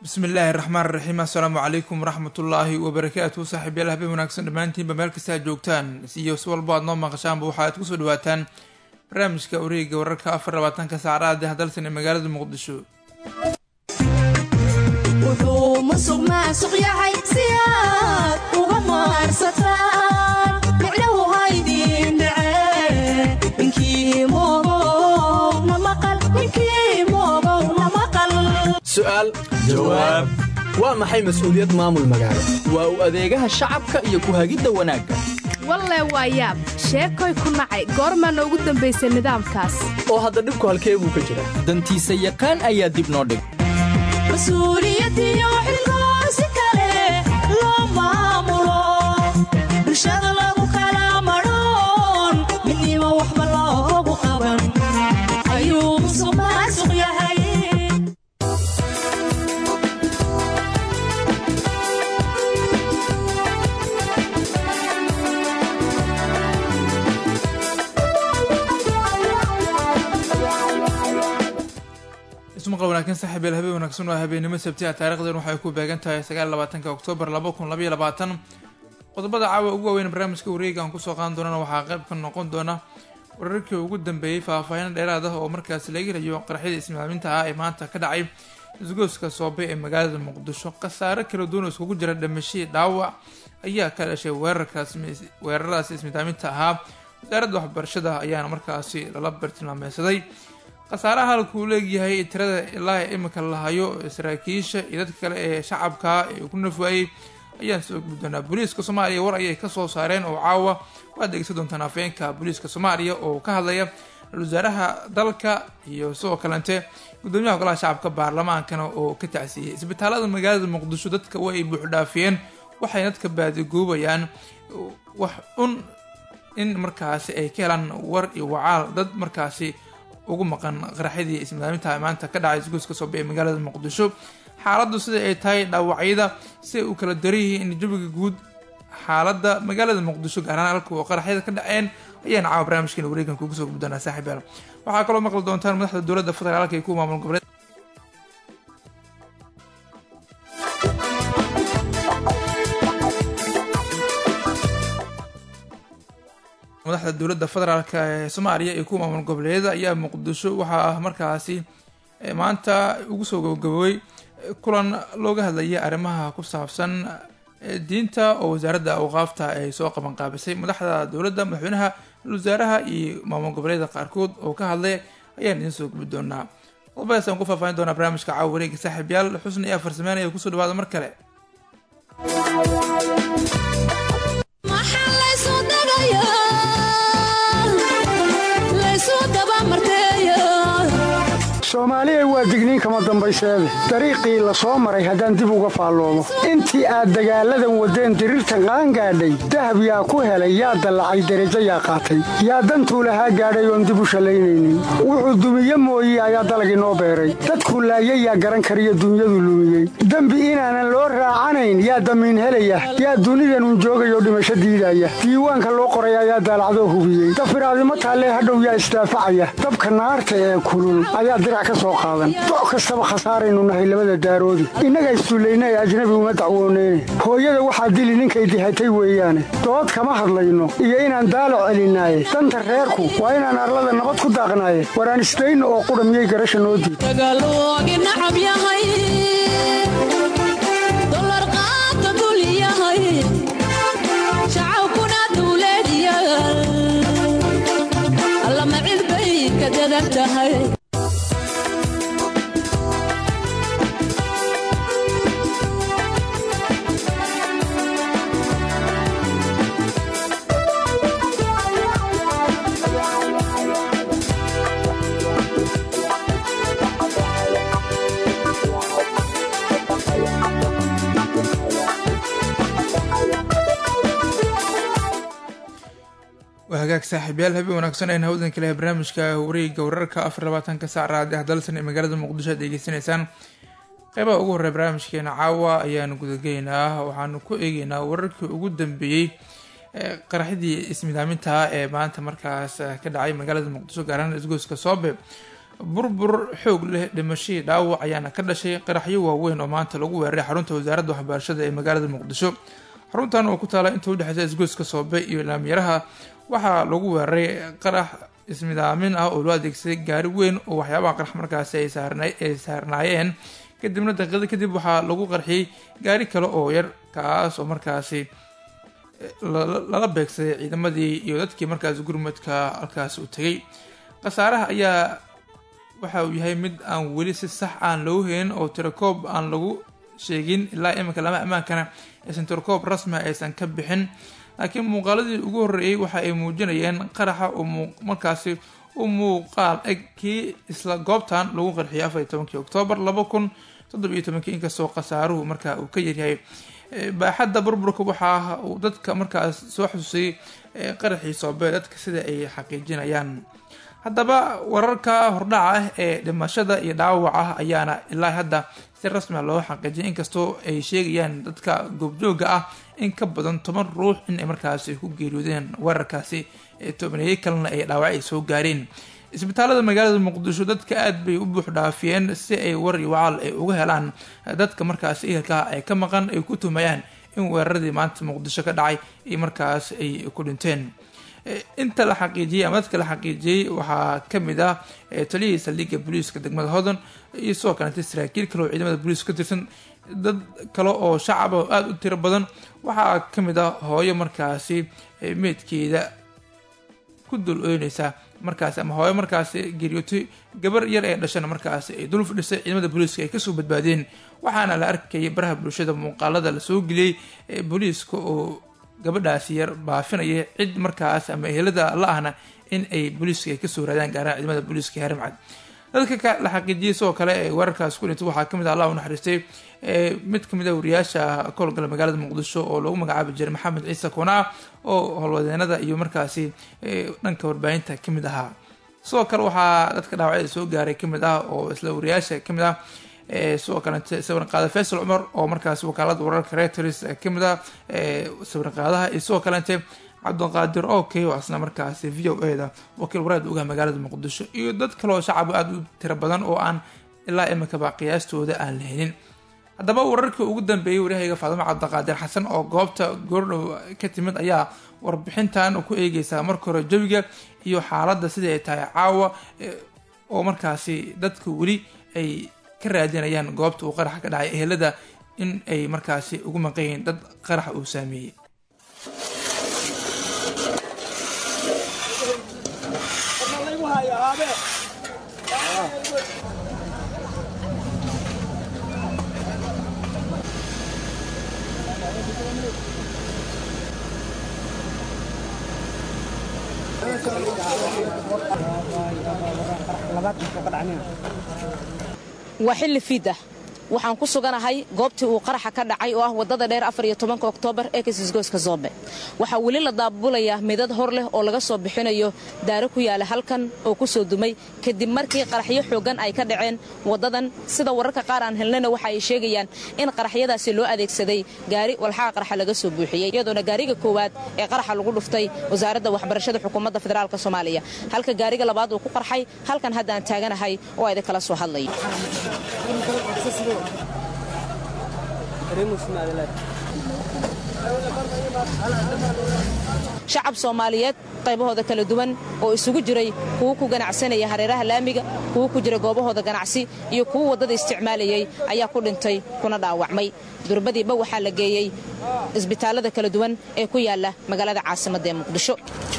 bismi illaahi raxmaan raxiim assalaamu calaykum waraxmatullaahi wabarakaatu saaxiibyaal habeen wanaagsan dhammaantiinba meel kasta aad joogtaan iyo si walbo aad noo maqashaanba waxa aad kusoo dhawaataan barnaamijka wareega wararka afar labaatanka saacadaha dahadalsan ee magaalada muqdisho wuxuu musuq maasuq yahay si aad uga maarsataan micnahu haydin dhace ninkii moogow na maqal ninkii moogow na maqal su'aal jawaab waa maxay mas'uuliyad maamul magaalo waa u adeegaha shacabka iyo ku hagidda wanaagga walle waa yaab sheekoy ku nacay goormaana ugu dambaysay nidaamkaas oo hadda dhibku halkee buu ka jira dantiisa yaqaan ayaa dib noo dhig mas-uuliyadiyo xilkoo si kale loo maamulo bulshada lagu kala madhoon midnimo waxba loogu qaban ayuu musuq maasuq yahay ismaqal wanaagsan saaxiibyaal habeen wanaagsan waa habeennimo sabtiha taarikhdan waxay ku beegan tahay sagaal labaatanka oktoobar laba kun labaiyo labaatan qodobada caawa ugu waaweyn barnaamijka wareega aan kusoo qaadan doonana waxaa qayb ka noqon doona wararkii ugu dambeeyey faahfaahin dheeraad ah oo markaasi laga helayo qaraxyada ismaaminta ah ee maanta ka dhacay isgooska soobe ee magaalada muqdisho khasaare kala duwan oo iskugu jira dhimashadii dhaawac ayaa ka dhashay weerarkaas weeraradaasi ismidaaminta ahaa wasaaradda waxbarashada ayaana markaasi lala bartilmaameysaday khasaaraha halkuu leegyahay tirada ilaa imika lahayo saraakiisha iyo dadka kale ee shacabka ee ku nafwaayey ayaan soo gudbi doonaa booliiska soomaaliya war ayay kasoo saareen oo caawa waad dhegeysan doontaan afeenka booliiska soomaaliya oo ka hadlaya ra-isul wasaaraha dalka iyo sidoo kalente gudoomiyaha golaha shacabka baarlamaankana oo ka tacsiiyey isbitaalada magaalada muqdisho dadka way buuxdhaafiyeen waxay dadka baadigoobayaan wax un in markaasi ay ka helaan war iyo wacaal dad markaasi ugu maqan qaraxyadii ismidaaminta maanta ka dhacay isgoyska soobe ee magaalada muqdisho xaaladdu sida ay tahay dhaawacyada siay u kala daran yihiin jawiga guud xaaladda magaalada muqdisho gaar ahaan halka oo qaraxyada ka dhaceen ayaan caawa barnaamijkeena wareegan kugu soo gudbi doonaa saaxiibayaal waxaa kaloo maqli doontaan madaxda dowladda federaalka iyo kuwa maamul goboleed madaxda dowladda federaalk ee soomaaliya iyo kuwa maamul goboleedyada ayaa muqdisho waxaa markaasi maanta ugu soo gabagaboobay kulan looga hadlayay arrimaha ku saabsan diinta oo wasaaradda awqaafta ay soo qabanqaabisay madaxda dowladda madaxweynaha wasaaraha iyo maamul goboleedyada qaarkood oo ka hadlay ayaan idiin soo gubi doonaa qodobadaas aan ku faahfaahin doonaa barnaamijka caawa wareega saaxiibyaal xusni iyo farsameynaya kusoo dhawaada mar kale maxaa laysu dagayaa laysu dabamarteeya soomaaliya waa digniin kama dambayseede dariiqii la soo maray haddaan dib uga faalloomo intii aad dagaalladan waddeen diriirtan qaangaadhay dahab yaa ku helay yaa dallacay derajo yaa qaatay yaa dantuu lahaa gaadhay oon dib u shallaynaynin wuxuu dumiye mooye ayaa dalag inoo beeray dadkuu laayay yaa garan kariyo dunyadu lumiyey dembi inaanan loo raacanayn yaa damiin helaya yaa dunidanun joogayoo dhimasho diidaya diiwaanka loo qoray ayaa daalacdoo hubiyey dafiraadimo taallee hadhow yaa isdaafacaya dabka naarta ee kulul ayaa dirac ka soo qaadan doc kastaba khasaaraynu nahay labada daaroodi innaga isduullaynay ajnabi uma dacwooneyne hooyada waxaa dili ninkay dihatay weeyaane dood kama hadlayno iyo inaan daalo celinaaye danta reerku waa inaan arlada nabad ku daaqnaaye waraan isdayno oo qudha miyay garasha noo diid dagaaloogi nacab yahay dolar qaata dul yahay shacabkuna dawladyaal allama cid bay ka dadan tahay waa hagaag saaxiibyaal habeen wanaagsan ayna hawdan kale barnaamijka wareega wararka afar labaatanka saac raadi ah dalsan ee magaalada muqdisho aad degeysanaysaan qeybaha ugu horreya barnaamijkeena caawa ayaanu gudagelaynaa waxaanu ku eegeynaa wararkii ugu dambeeyey qaraxyadii ismidaaminta ee maanta markaas ka dhacay magaalada muqdisho gaar ahaan isgoyska soobe burbur xoog leh dhimashadii dhaawac ayaana ka dhashay qaraxyo waaweyn oo maanta lagu weeraray xarunta wasaaradda waxbarashada ee magaalada muqdisho xaruntan oo ku taala inta udhexeysa isgoyska soobe iyo laamyaraha waxaa lagu weeraray qarax ismidaamin ah oo loo adeegsaday gaari weyn oo waxyaabaha qarax markaasi ay saarnaayeen kadibna daqiiqada kadib waxaa lagu qarxiyey gaari kale oo yar kaas oo markaasi lala beegsaday ciidamadii iyo dadkii markaasi gurmadka halkaas u tegay khasaaraha ayaa waxa uu yahay mid aan weli si sax aan loo helin oo tirakoob aan lagu sheegin ilaa iminka lama ammaankana aysan tirakoob rasmia aysan ka bixin laakiin muuqaaladii ugu horreeyey waxa ay muujinayeen qaraxa oo markaasi u muuqaal eg kii isla goobtan lagu qarxiyay afar iyo tobankii oktoobar laba kun toddob iyo tobankii inkastoo khasaaruhu markaa uu ka yaryahay baaxadda burburka waxaa uu dadka markaas soo xususay qaraxii soobee dadka sida ay xaqiijinayaan haddaba wararka hordhaca ah ee dhimashada iyo dhaawaca ayaana ilaa hadda si rasmia loo xaqiijiyay inkastoo ay sheegayaan dadka goobjooga ah in ka badan toban ruux in ay markaasi ku geeriyoodeen weerarkaasi tobaneeye kalena ay dhaawac ay soo gaareen isbitaalada magaalada muqdisho dadka aada bay u buux dhaafiyeen si ay war iyo wacaal ay uga helaan dadka markaasi ehelkaha ay ka maqan ay ku tumayaan in weeraradii maanta muqdisho ka dhacay iyo markaas ay ku dhinteen inta la xaqiijiyey ama dadka la xaqiijiyey waxaa kamid ah taliyihii saldhigga booliiska degmada hodan iyo sidoo kalete saraakiil kale oo ciidamada booliiska ka tirsan dad kale oo shacab oo aada u tiro badan waxaa kamid ah hooyo markaasi meydkeeda ku dul oyneysa markaasi ama hooyo markaasi geeriyootay gabar yar ee dhashana markaasi ay dul fadhisay ciidamada booliiska ay kasoo badbaadeen waxaana la arkayay baraha bulshada muuqaalada lasoo geliyey ee booliiska oo gabadhaasi yar baafinaya cid markaas ama ehelada la ahna in ay booliiska ay kasoo raadaan gaaraha ciidamada booliiska harimcad dadka la xaqiijiyay sidoo kale ee weerarkaas ku dhintay waxaa kamid ah allah u naxariistay mid kamid a wariyaasha ka howlgala magaalada muqdisho oo lagu magacaabi jiray maxamed ciise kunaa oo howlwadeenada iyo markaasi dhanka warbaahinta kamid ahaa sidoo kale waxaa dadka dhaawacyada soo gaaray kamid ah oo isla wariyaasha kamid ah sidoo kalete sawir qaada faysal cumar oo markaasi wakaalada wararka reuters kamid ah sawir qaadaha iyo sidoo kalete cabdiqaadir okey oo asna markaasi v o e da wakiil wareed ugaha magaalada muqdisho iyo dad kale oo shacab aada u tiro badan oo aan ilaa imikaba qiyaastooda aan la helin haddaba wararkii ugu dambeeyey waryahayga faadimo cabdiqaadir xasan oo goobta goordhow ka timid ayaa warbixintan ku eegeysaa marka hore jawiga iyo xaaladda sidai ay tahay caawa oo markaasi dadka weli ay ka raadinayaan goobta uu qaraxa ka dhacay ehelada in ay markaasi ugu maqan yihiin dad qaraxa uu saameeyey waa xilli fiid ah waxaan ku suganahay goobtii uu qaraxa ka dhacay oo ah waddada dheer afariyo tobanka oktoobar ee kasisgoyska zoobe waxaa weli la daabulayaa midad hor leh oo laga soo bixinayo daaro ku yaala halkan oo ku soo dumay kadib markii qaraxyo xooggan ay ka dhaceen waddadan sida wararka qaar aan helnayna waxa ay sheegayaan in qaraxyadaasi loo adeegsaday gaari walxaha qaraxa laga soo buuxiyey iyadoona gaariga koowaad ee qaraxa lagu dhuftay wasaaradda waxbarashada xukuumadda federaalk soomaaliya halka gaariga labaad uu ku qarxay halkan hadda aan taaganahay oo ayda kala soo hadlaya shacab soomaaliyeed qaybahooda kala duwan oo isugu jiray kuwo ku ganacsanaya hareeraha laamiga kuwo ku jira goobahooda ganacsi iyo kuwo waddada isticmaalayay ayaa ku dhintay kuna dhaawacmay durbadiiba waxaa la geeyey isbitaallada kala duwan ee ku yaala magaalada caasimadda ee muqdisho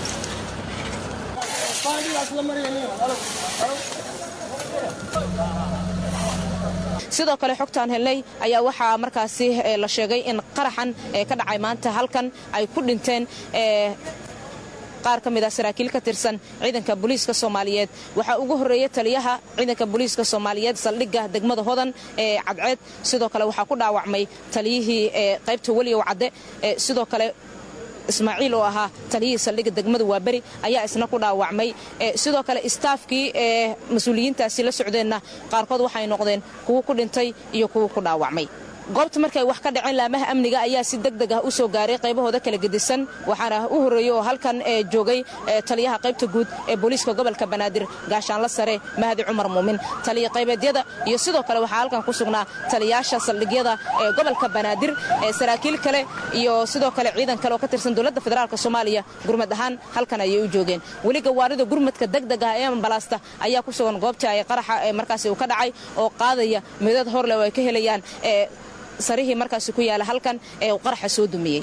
sidoo kale xogtaan helnay ayaa waxaa markaasi la sheegay in qaraxan ee ka dhacay maanta halkan ay ku dhinteen qaar ka mid ah saraakiil ka tirsan ciidanka booliiska soomaaliyeed waxaa ugu horreeya taliyaha ciidanka booliiska soomaaliyeed saldhigga degmada hodan ee cadceed sidoo kale waxaa ku dhaawacmay taliyihii qaybta weliyow cadde sidoo kale ismaaciil oo ahaa taliyihii saldhigga degmada waaberi ayaa isna ku dhaawacmay sidoo kale istaafkii ee mas-uuliyiintaasi la socdeenna qaarkood waxay noqdeen kuwo ku dhintay iyo kuwo ku dhaawacmay goobta markay wax ka dhaceen laamaha amniga ayaa si deg deg ah u soo gaaray qaybahooda kala gedisan waxaana u horreeyey oo halkan joogay taliyaha qaybta guud ee booliiska gobolka banaadir gaashaanla sare mahdi cumar muumin taliya qaybeedyada iyo sidoo kale waxaa halkan ku sugnaa taliyaasha saldhigyada ee gobolka banaadir saraakiil kale iyo sidoo kale ciidan kale oo ka tirsan dowladda federaalk soomaaliya gurmad ahaan halkan ayay u joogeen weli gawaarida gurmadka degdeg ah ee ambalaasta ayaa ku sugan goobta ay qaraxa markaasi uu ka dhacay oo qaadaya midad horleh oo ay ka helayaan sarihii markaasi ku yaala halkan ee uu qaraxa soo dumiyey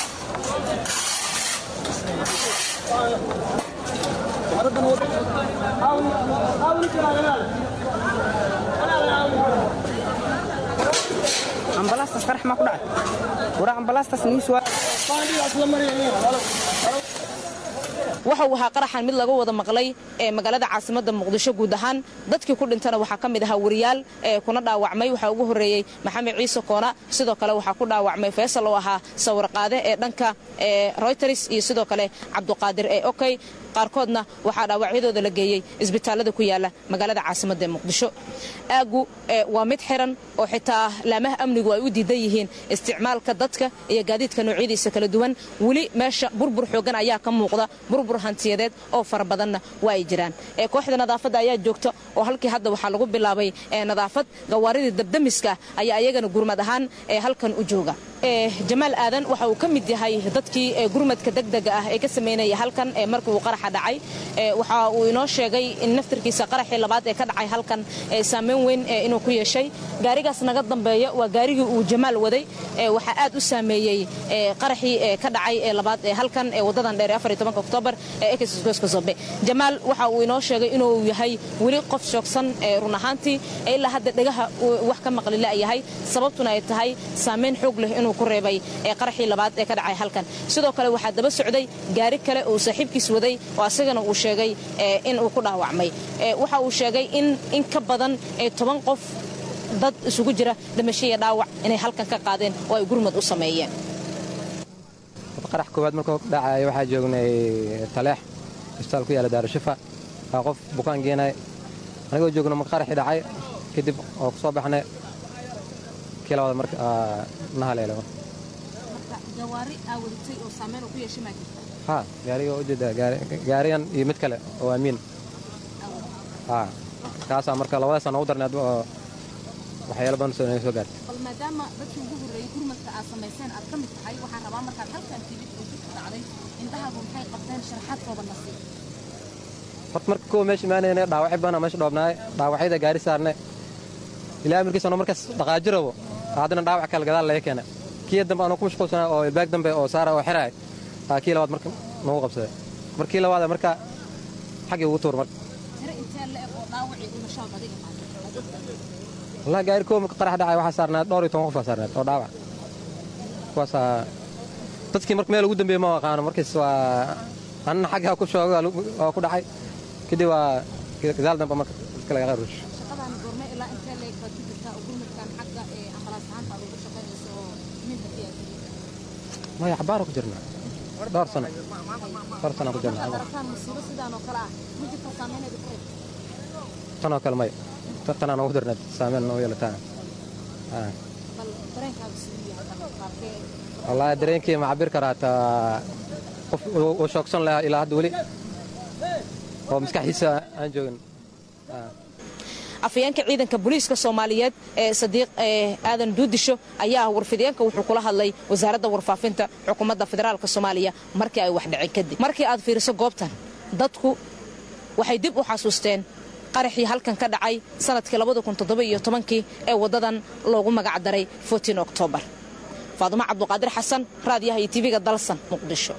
ambalaastas qarax maa ku dhacay wara ambalaastas niis waa waxa uu ahaa qaraxan mid laga wada maqlay ee magaalada caasimadda muqdisho guud ahaan dadkii ku dhintana waxaa ka mid ahaa wariyaal ee kuna dhaawacmay waxaa ugu horreeyey maxamed ciise koona sidoo kale waxaa ku dhaawacmay faysal oo ahaa sawirqaade ee dhanka ee royters iyo sidoo kale cabduqaadir ee okey qaarkoodna waxaa dhaawacyadooda la geeyey isbitaallada ku yaala magaalada caasimadda ee muqdisho aaggu waa mid xiran oo xitaa laamaha amnigu ay u diidan yihiin isticmaalka dadka iyo gaadiidka noocyadiisa kala duwan weli meesha burbur xoogan ayaa ka muuqda burbur hantiyadeed oo fara badanna waa ay jiraan kooxda nadaafadda ayaa joogta oo halkii hadda waxaa lagu bilaabay nadaafad gawaaridii dabdamiska ayaa ayagana gurmad ahaan halkan u jooga jamaal aadan waxa uu ka mid yahay dadkii gurmadka degdega ah ee ka samaynaya halkan markii uu qaraxa dhacay waxa uu inoo sheegay in naftarkiisa qaraxii labaad ee ka dhacay halkan saameyn weyn inuu ku yeeshay gaarigaas naga dambeeya waa gaarigii uu jamaal waday waxaa aad u saameeyey qaraxii ka dhacay ee labaad ee halkan ee wadadan dheer ee oktoobar ee ekisgoska zobe jamaal waxa uu inoo sheegay inuu yahay weli qof shoogsan run ahaantii ilaa hadda dhegaha wax ka maqlila yahay sababtuna ay tahay saameyn xoog leh inuu ku reebay ee qaraxii labaad ee ka dhacay halkan sidoo kale waxaa daba socday gaari kale uu saaxiibkiis waday oo asagana uu sheegay in uu ku dhaawacmay waxa uu sheegay in in ka badan toban qof dad isugu jira damashiya dhaawac inay halkan ka qaadeen oo ay gurmad u sameeyeen qarax koowaad markuu dhacaya waxaa joognay taleex isbitaal ku yaala daarushifa waa qof bukaan geenay anigoo joogno marka qaraxii dhacay kadib oo ku soo baxnay kii labaad marka na haleelo ha gaariga ujeeda gaarigan iyo mid kale oo amiin ha kaasaa marka labadaasa noogu darnay oo waxyaalo badan soo soo gaartay bal maadaama dadkii ugu horreeyey gurmadka aad samayseen aad ka mid tahay waxaan rabaa markaad halkan timid oo jidka dhacday indhahaagu maxay qabteen sharaxaad kooban na sii horta marka kuwa meesha imaanayna dhaawacyo badan meesha dhoobnaay dhaawacyada gaari saarne ilaa amirkiisano markaas dhaqaajirabo haddana dhaawac kale gadaal laga keena kii dambe anuu ku mashquulsanaa oo ilbaag dambe oo saara oo xiraay aa kii labaad marka nagu qabsaday markii labaad marka xaggii ugu tuur marka tiro intee la eg oo dhaawacii dhimashaad adiga wallahi gaari koow marka qarax dhacay waxaa saarnaad dhowr iyo toban qof baa saarnaad oo dhaawac kuwaasaa dadkii marka meel ugu dambeeye ma aqaano markiis waa anna xaggaa ku shooga waa ku dhacay kadib waa gadaal dambe marka dadka laga qaruush shaqadan goorme ilaa intee la eg baad ku jirtaa oo gurmadkan xagga ee ambalaas ahaanta aad ugu shaqaynayso oo minta fiyaa maya xabaara ku jirnaa dhowr sano dhowr sano ku jirnaa markaad aragtaan musiibo sidaan oo kale ah ma jirta saameyneeda ku reeb tan oo kale maya tanaa noogu darnaad saameyn noogu yeelataa bal dareenkaaga siduu yahay qaabkee wallaahi dareenkii ma cabir karaa taa qof uu shoogsan lahaa ilaa hadda weli oo maskaxdiisa aan joogin afhayeenka ciidanka booliiska soomaaliyeed ee sadiiq aadan duudisho ayaa warfideenka wuxuu kula hadlay wasaaradda warfaafinta xukuumadda federaalk soomaaliya markii ay wax dhaceen kadib markii aad fiiriso goobtan dadku waxay dib u xasuusteen qaraxii halkan ka dhacay sanadkii kii ee waddadan loogu magacdaray oktoobar faadumo cabduqaadir xasan raadiyaha iyo tv-ga dalsan muqdisho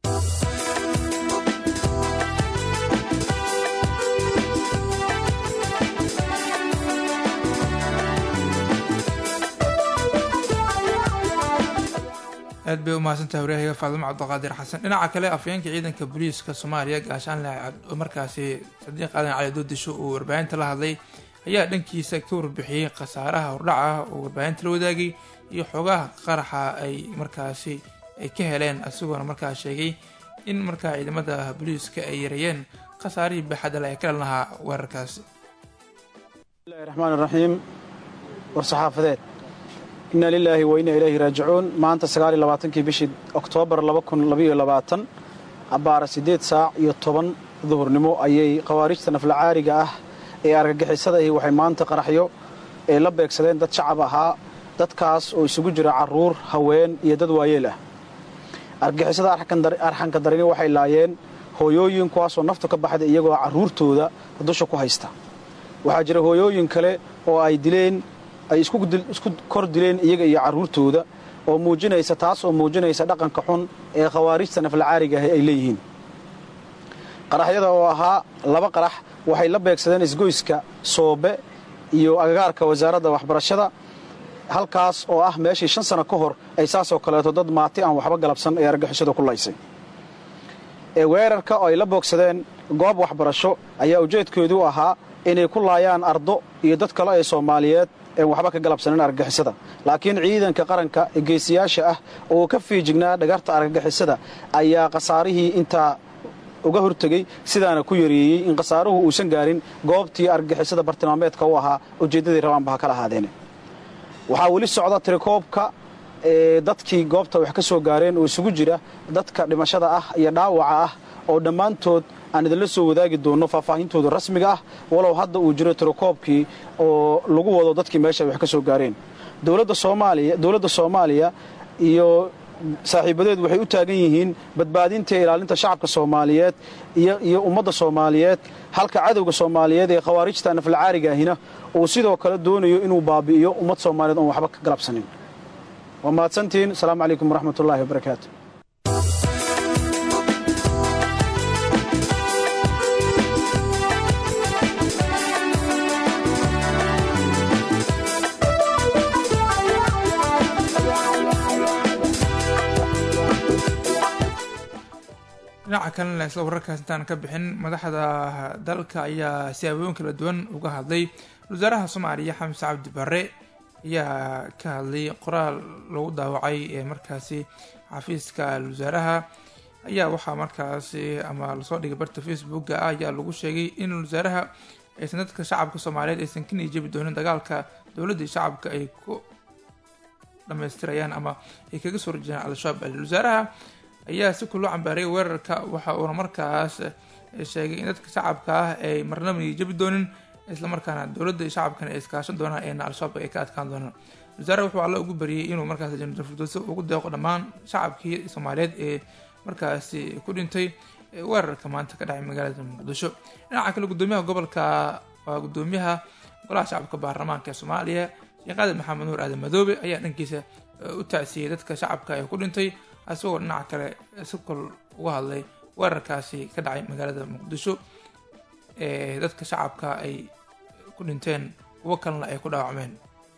aad bay u mahadsantahay waryahaga faadumo cabdiqaadir xasan dhinaca kale afhayeenka ciidanka booliiska soomaaliya gaashaanle markaasi sadiiq aadan cali doodisho uu warbaahinta la hadlay ayaa dhankiisa ka warbixiyey khasaaraha hordhaca oo warbaahinta la wadaagay iyo xoogaha qaraxa ay markaasi ay ka heleen isagoona markaa sheegay in markaa ciidamada booliiska ay yareeyeen khasaarihii baaxadale ee ka dhan lahaa weerarkaasi bismillahi raxmaan raxiim war saxaafadeed inna lilaahi wa inna ilayhi raajicuun maanta sagaaliyo labaatankii bishii oktoobar laba kun labaiyo labaatan abbaara siddeed saac iyo toban duhurnimo ayay khawaarijta naflacaariga ah ee argagixisadahi waxay maanta qaraxyo ee la beegsadeen dad shacab ahaa dadkaas oo isugu jira carruur haween iyo dad waayeel ah argagixisada arxanka darini waxay laayeen hooyooyin kuwaasoo naftu ka baxday iyagoo carruurtooda dusha ku haysta waxaa jira hooyooyin kale oo ay dileen ay isku kor dileen iyaga iyo carruurtooda oo muujinaysa taas oo muujinaysa dhaqanka xun ee khawaarijta naflacaariga ahi ay leeyihiin qaraxyada oo ahaa laba qarax waxay la beegsadeen isgoyska soobe iyo agagaarka wasaaradda waxbarashada halkaas oo ah meeshii shan sano ka hor ay saasoo kaleeto dad maati aan waxba galabsan ee argixisadu ku laysay ee weerarka oo ay la boogsadeen goob waxbarasho ayaa ujeedkoodu ahaa inay ku laayaan ardo iyo dad kale ee soomaaliyeed een waxba ka galabsanin argagixisada laakiin ciidanka qaranka ee geesiyaasha ah oo ka fiijignaa dhagarta argagixisada ayaa khasaarihii intaa uga hortegey sidaana ku yareeyey in khasaaruhu uusan gaarin goobtii argagixisada bartilmaameedka u ahaa ujeeddadii rabaanba ha kala ahaadeene waxaa weli socda tirikoobka ee dadkii goobta wax ka soo gaareen oo isugu jira dadka dhimashada ah iyo dhaawaca ah oo dhammaantood aan idinla soo wadaagi doonno faahfaahintooda rasmiga ah walow hadda uu jiro tirokoobkii oo lagu wado dadkii meesha wax ka soo gaareen dowladda soomaaliya dowladda soomaaliya iyo saaxiibadeed waxay u taagan yihiin badbaadinta iyo ilaalinta shacabka soomaaliyeed iyo ummadda soomaaliyeed halka cadowga soomaaliyeed ee khawaarijta naflacaariga ahina uu sidoo kale doonayo inuu baabi'iyo ummad soomaaliyeed oon waxba ka galabsanin waa mahadsantihiin asalaamu calaykum waraxmat ullaahi wabarakaatu dhinaca kalena isla wararkaas intaan ka bixin madaxda dalka ayaa siyaabooyin kala duwan uga hadlay wasaaraha soomaaliya xamse cabdi bare ayaa ka hadlay qoraal lagu daawacay ee markaasi xafiiska wasaaraha ayaa waxaa markaasi ama lasoo dhigay barta facebooka ah ayaa lagu sheegay in wasaaraha aysan dadka shacabka soomaaliyeed aysan ka niijabi doonin dagaalka dowladda shacabka ay ku dhamaystirayaan ama ay kaga soo horjeedaan al-shabaab wasaaraha ayaa si kuloo cambaarayay weerarka waxa uuna markaas sheegay in dadka shacabka ah ay marnaba niijabi doonin islamarkaana dowladda iyo shacabkana ay iskaashan doonaan eena al-shabaab ay ka adkaan doonaan wasaaraha wuxuu alla ugu bariyey inuu markaas janadal firdowsi ugu deeqo dhammaan shacabkii soomaaliyeed ee markaasi ku dhintay weerarka maanta ka dhacay magaalada muqdisho dhinaca kale gudoomiyaha gobolka waa gudoomiyaha golaha shacabka baarlamaanka ee soomaaliya sheekh aadan maxamed nuur aadan madoobe ayaa dhankiisa u tacsiyey dadka shacabka ee ku dhintay isagoo dhinaca kale si kol uga hadlay weerarkaasi ka dhacay magaalada muqdisho ee dadka shacabka ay ku dhinteen kuwo kalena ay ku dhaawacmeen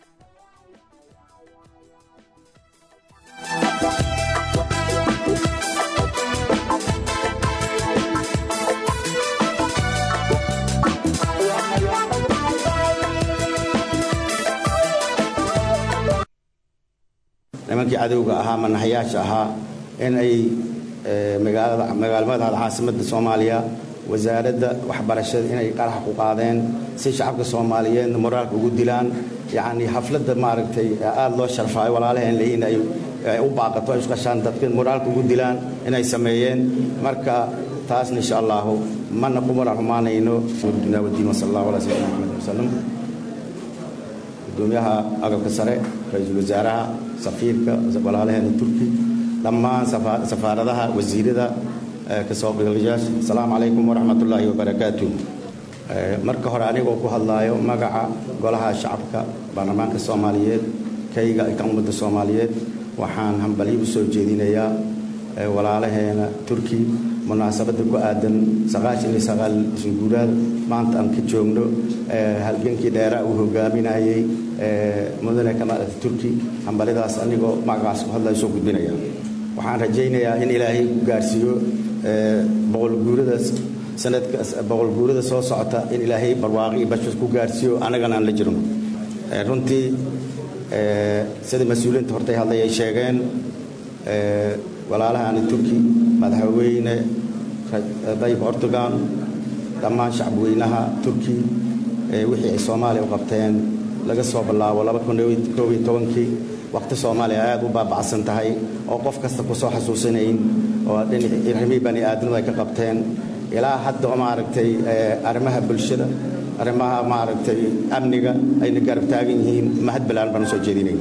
nimankii cadowga ahaa manaxyaasha ahaa in ay magaalmadaada caasimadda soomaaliya wasaaradda waxbarashada inay qarax ku qaadeen si shacabka soomaaliyeedna moraalka ugu dilaan yacnii xafladda maaragtay aada loo sharfaayo walaalaheen leeyihin ay u baaqato ay isqashaan dadka moraalka ugu dilaan inay sameeyeen marka taasna insha allahu mana kumana xumaanayno dunya wadiin wasala allahu ala sayyidina maxamed wasalam gudoomiyaha agabka sare ra-iisul wasaaraha safiirka walaalaheena turki dhammaan safaaradaha wasiirada kasoo qeybgalayaasha asalaamu calaykum waraxmat ullaahi wabarakaatu marka hore anigoo ku hadlaayo magaca golaha shacabka baarlamaanka soomaaliyeed kayga ka ummadda soomaaliyeed waxaan hambalyo u soo jeedinayaa walaalaheena turki munaasabadda ku aadan saqaashan iyo sagaal isguuraad maanta aan ka joogno halgankii dheeraa uu hogaaminayey mudane kamaal turki hambalyadaas anigoo magacaas ku hadlaya soo gudbinaya waxaan rajaynayaa in ilaahay ku gaarsiiyo boqolguurada sanadka boqolguurada soo socota in ilaahay barwaaqi iyo bashas ku gaarsiiyo annagana aan la jirno runtii sida mas-uuliyiinta hortay hadlay ay sheegeen walaalahani turki madaxweyne dayib ortugan dhammaan shacabweynaha turki wixii ay soomaaliya u qabteen laga soo bilaabo kii waqti soomaaliya aad u baabacsan tahay oo qof kasta ku soo xasuusanayn oo dhinacimii bani aadamadu ay ka qabteen ilaa hadda maaragtay arrimaha bulshada arrimaha maaragtay amniga ayna garab taagan yihiin mahad balaan baan usoo jeedinayna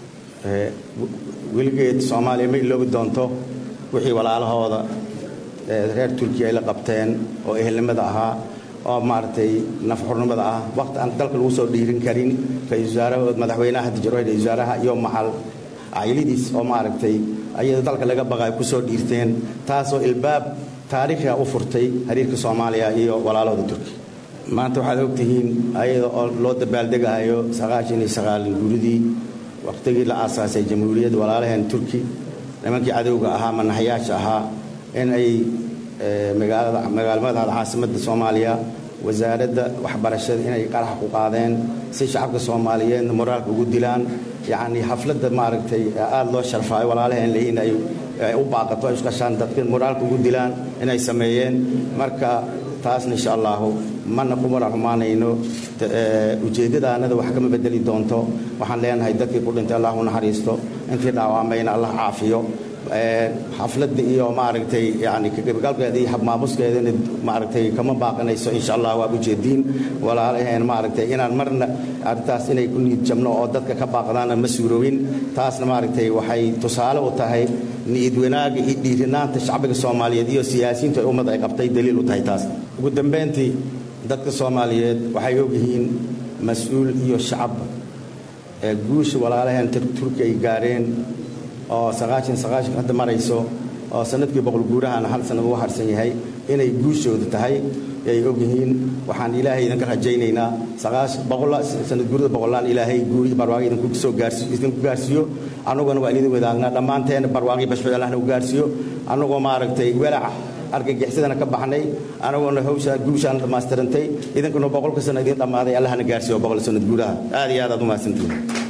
weligeed soomaaliya ma iloobi doonto wixii walaalahooda reer turkiya ay la qabteen oo ehelnimada ahaa oo maaragtay nafxurnimada ah waqti aan dalka lagu soo dhiirin karin ra-isul wasaaraha madaxweynaha hadda jiro ra-isul wasaaraha iyo maxal cayladiis oo maaragtay ayada dalka laga baqay ku soo dhiirteen taasoo ilbaab taariikhiga u furtay xiriirka soomaaliya iyo walaalahooda turkiya maanta waxaad ogtihiin ayada oo loo dabaaldegahayo sagaashan iyo sagaalin guridii waqtigii la aasaasay jamhuuriyadda walaalaheen turki nimankii cadowga ahaa manaxyaasha ahaa in ay magaalmadaada caasimadda soomaaliya wasaaradda waxbarashada inay qarax ku qaadeen si shacabka soomaaliyeedna moraalka ugu dilaan yacni xafladda maaragtay aada loo sharfaayo walaalaheen leeyihin ay u baaqato ay isqashaan dadka moraalka ugu dilaan inay sameeyeen marka taasna insha allahu mana ku mara xumaanayno ujeeddadaanada wax kama bedeli doonto waxaan leenahay dadkii ku dhintay allah u naxariisto intii dhaawamayna allah caafiyo xafladda iyo maaragtay yani kaqaybgalkeeda iyo habmaamuskeedana maaragtay kama baaqanayso insha allah waa ujeediin walaalaheen maaragtay inaan marna arrintaas inay ku niid jabno oo dadka ka baaqdaana ma suurowin taasna maaragtay waxay tusaale u tahay niid wanaaga iyo dhiirinaanta shacbiga soomaaliyeed iyo siyaasiyiintu ay ummad ay qabtay daliil u tahay taas ugu dambayntii dadka soomaaliyeed waxay ogyihiin mas-uul iyo shacabba ee guusha walaalaheen turki ay gaareen oo saqaashan saqaashan hadda marayso oo sanadkii boqol guurahana hal sanad ugu harsan yahay inay guushooda tahay ay ogyihiin waxaan ilaahay idinka rajaynaynaa sanad guurada boqolaan ilaahay guuri barwaaqo idinku soo gaarsiiyo idinku gaarsiiyo annaguna waa idin wadaagnaa dhammaanteen barwaaqii bashbad allahna u gaarsiiyo annagoo maaragtay welaca argagixisadana ka baxnay anagoona hawsha guushaan dhammaystirantay idinkuna boqolka sano idin dhammaaday allahna gaarsiiyo boqol sanad guuraha aad iyo aad aad u mahadsantihin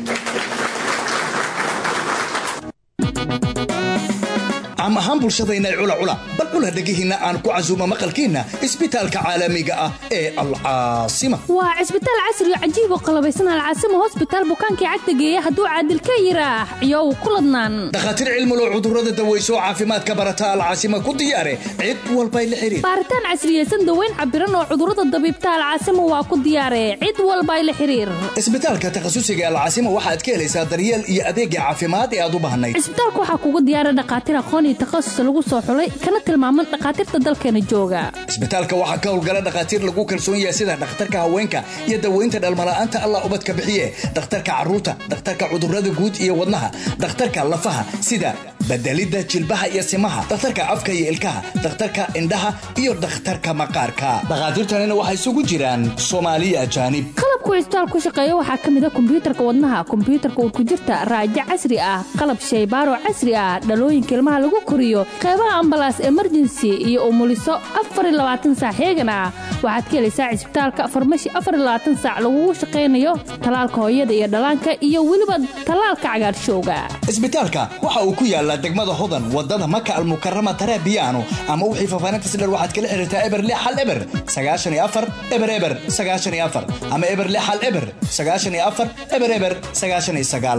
caam ahaan bulshadayna cula cula bal cula dhegihiinna aan ku casuumo maqalkiinna isbitaalka caalamiga ah ee alcaasima waa cisbitaal casri oo cajiib oo qalabaysan alcaasima hosbitaal bukaankii cagta geeya hadduu caadil ka yiraax iyow ku ladnaan dhakhaatiir cilmulo cudurrada daweyso oo caafimaadka barata alcaasima ku diyaare cid walbay la xiriir baaritaan casriyeysan daweyn cabiran oo cudurrada dabiibta alcaasima waa ku diyaare cid walbay la xiriir isbitaalka takhasusiga alcaasima waxaad ka helaysaa daryeel iyo adeegga caafimaad ee aad u baahnayd cisbitaalka waxaa kugu diyaara dhakhaatiir aqoon iyo takhasus lagu soo xulay kana tilmaaman dhakhaatiirta dalkeena jooga isbitaalka waxaa ka howlgala dhakhaatiir lagu kalsoon yahay sida dhakhtarka haweenka iyo daweynta dhalmala'aanta allah ubadka bixiye dhakhtarka carruurta dhakhtarka cudurrada guud iyo wadnaha dhakhtarka lafaha sida bedelidda jilbaha iyo simaha dhakhtarka afka iyo ilkaha dhakhtarka indhaha iyo dhakhtarka maqaarka dhakhaatiirtanina waxay isugu jiraan soomaaliya ajaanib qalabku cisbitaal ku shaqeeya waxaa ka mid a kombiyuutarka wadnaha kombiyuutarka urkujirta raajo casri ah qalab shaybaaro casri ah dhalooyinka ilmaha lagu koriyo qeybaha ambalaas emergency iyo umuliso saac heegan ah waxaad ka helaysaa cisbitaalka farmashi saac lagugu shaqaynayo talaalka hooyada iyo dhallaanka iyo weliba talaalka cagaarshowga isbitaalka waxa uu ku yaalaa degmada hodan wadada maka almukarama tarabiyaano ama wixii faafaanintas dher waxaad kala xiriirtaa eber lix hal eber sagaashan iyo afar eber eber sagaashan iyo afar ama eber lix hal eber sagaashan iyo afar eber eber sagaashan iyo sagaal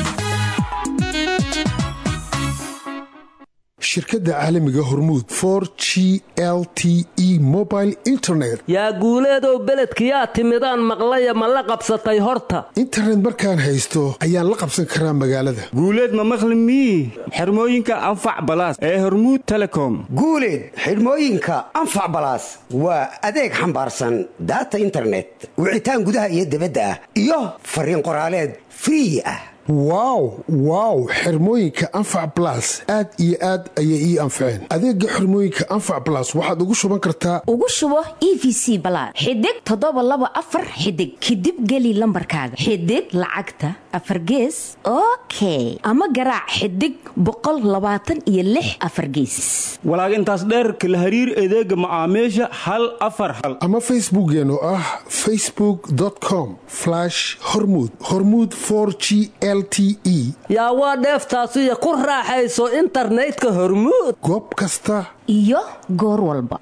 shirkadda caalamiga hormuud for g l t e mobile internet yaa guuleedow beledkiyaa timidaan maqlaya ma la qabsatay horta internet markaan haysto ayaan la qabsan karaa magaalada guuleed ma maqli mii xirmooyinka anfac balaas ee hormuud telecom guuleed xidhmooyinka anfac balaas waa adeeg xambaarsan daata internet wicitaan gudaha iyo dibadda ah iyo fariin qoraaleed free ah wow wow xirmooyinka anfac balas aad iyo aad ayay ii anfaceen adeega xirmooyinka anfac balas waxaad ugu shuban kartaa ugu shubo e v c balaad xidig toddoba laba afar xidig kadib geli lambarkaaga xidig lacagta afar gees okay ama garaac xidig boqol labaatan iyo lix afar gees walaag intaas dheerka la hariir adeega macaamiisha hal afar hal ama facebookeen oo ah facebook com hormud hormud g yaa waa dheeftaasiyo ku raaxayso internetka hormuud goob kasta iyo goor walba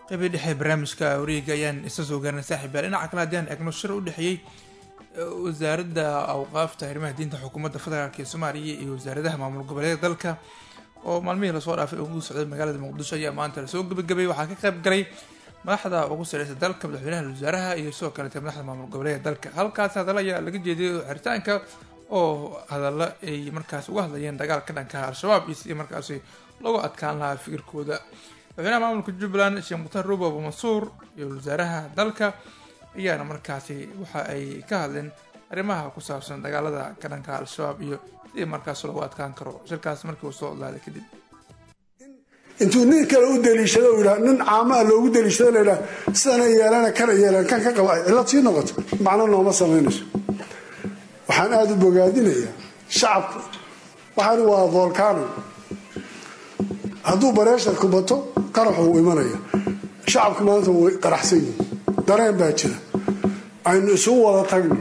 qeybii dhexe barnaamijka wareega ayaan isa soo gaarnay saaxiibayaal dhinaca kale haddii aan eegno shir u dhexeeyey wasaaradda awqaafta arrimaha diinta xukuumadda federaalk ee soomaaliya iyo wasaaradaha maamul goboleeda dalka oo maalmihii lasoo dhaafay ugu socday magaalada muqdisho ayaa maanta lasoo gebagabay waxaa ka qayb galay madaxda ugu sareysa dalka madaxweynaha wasaaraha iyo sidoo kaleete madaxda maamul goboleeda dalka halkaas hadalla ayaa laga jeediyay xiritaanka oo hadalla ay markaas uga hadlayeen dagaalka dhanka al-shabaab iyo sidii markaasi lagu adkaan lahaa fikirkooda madaxweynaha maamulka jubbaland sheekh mukhtaar ruubo abu mansuur iyo wasaaraha dalka ayaana markaasi waxa ay ka hadleen arrimaha ku saabsan dagaalada ka dhanka al-shabaab iyo sidii markaas lagu adkaan karo shirkaas markii uu soo odlaaday kadib intuu nin kale u daliishado u yidhaha nin caamaha loogu daliishado la yidhaha sidana yeelana kana yeelan kan ka qaba ay cillad sii noqoto macno nooma samaynayso waxaan aada u bogaadinayaa shacabka waxaan waa volcano hadduu bareesharku bato qaraxu uu imanaya shacabka maanta way qaraxsan yihin dareen baa jira aynu isugu wada tagno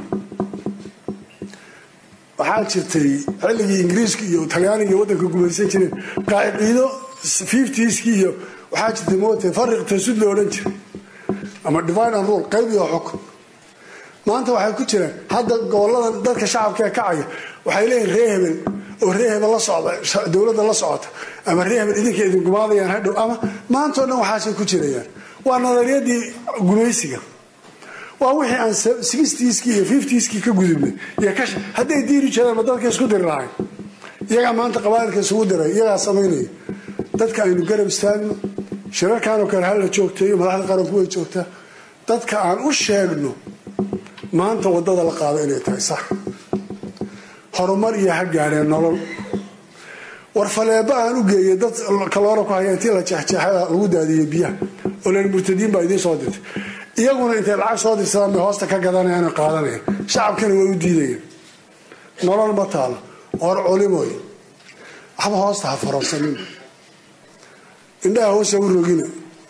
waxaa jirtay xilligii ingiriiska iyo talyaaniga iyo waddanka gumaysan jireen qaaciido fiftiiski iyo waxaa jirtay moota fariq tasud lo odhan jiray ama divine and rule qayb iyo xukun maanta waxay ku jiraan hadda goboladan dadka shacabka ee kacaya waxay leeyihin ree hebel oo ree hebel la socda dowladda la socota ama ree hebel idinka idin gumaadayaan hadhow ama maantao dhan waxaasay ku jirayaan waa nadariyadii gumaysiga waa wixii aan sixtiiskii iyo fiftiiskii ka gudubnay iyo ka hadday diiri jireen ma dadka isku diri lahayn iyagaa maanta qabaa'ilka isugu diray iyagaa samaynaya dadka aynu garab istaagno shirarkanoo kale hala joogteeyo madaxda qaranku way joogtaa dadka aan u sheegno maanta wadada la qaado inay tahay sax horumar iyo ha gaadheen nolol war faleebo aan u geeyay dad kaloora ku haya intii la jeexjeexada lagu daadiyey biyaha oo len murtadiin baa idiin soo dirtay iyaguna intay lacag soo dirsadaan bay hoosta ka gadanayaan oo qaadanayaan shacabkana way u diidayaan nolol ma taalo hor culimoy waxba hoosta ha faransanin indhaha hoosa u rogina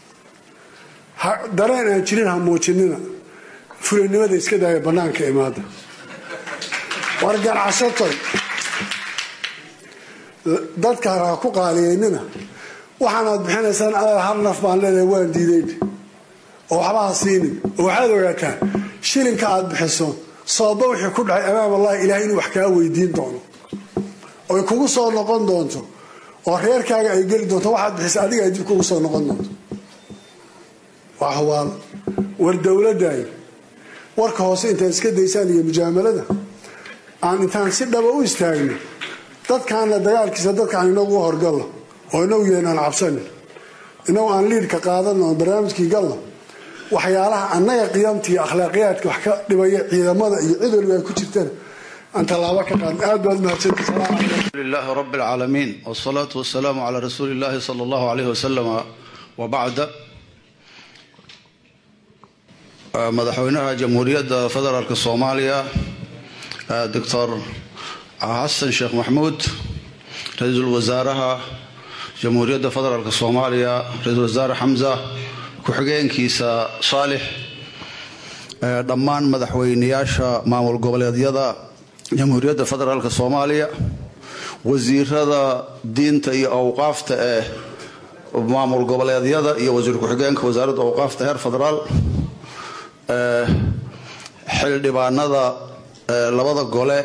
dareen aan jirin ha muujinina fulanimada iska daaya bannaanka imaada war ganacsatoy dadka ha ku qaaliyeynina waxaanaad bixinaysaan adaa hal naf baan leedahay waan diidayn oo waxba ha siinin oo waxaad ogaataan shilinka aad bixiso sooba wixii ku dhacay amaam allahi ilahay inuu wax kaa weydiin doono oy kugu soo noqon doonto oo reerkaaga ay geli doonto waxaad bixisa adiga ay dib kugu soo noqon doonto waa hubaal war dowladdaay warka hoose intaad iska daysaan iyo mujaamalada aan intaan si dhaba u istaagno dadkaana dagaalkiisa dadkaan inagu u horgalno oo inagu yeenaan cabsanin inagu aan liidhka qaadano oo barnaamijkii galno waxyaalaha annaga qiyamta iyo akhlaaqiyaadka wax ka dhibaya ciidamada iyo cid waliba ay ku jirtaan aan tallaabo ka qaadno aad baad mahadsantahay لله رب العالمين والصلاة والسلام على رسول الله صلى الله عليه وسلم وبعد madaxweynaha jamhuuriyadda federaalk soomaaliya doctor xasan sheekh maxmuud ra-iisul wasaaraha jamhuuriyadda federaalk soomaaliya ra-iisul wasaare xamza ku-xigeenkiisa saalix dhammaan madaxweyneyaasha maamul goboleedyada jamhuuriyadda federaalk soomaaliya wasiirada diinta iyo awqaafta ee maamul goboleedyada iyo wasiir ku-xigeenka wasaaradda awqaafta heer federaal xildhibaanada labada gole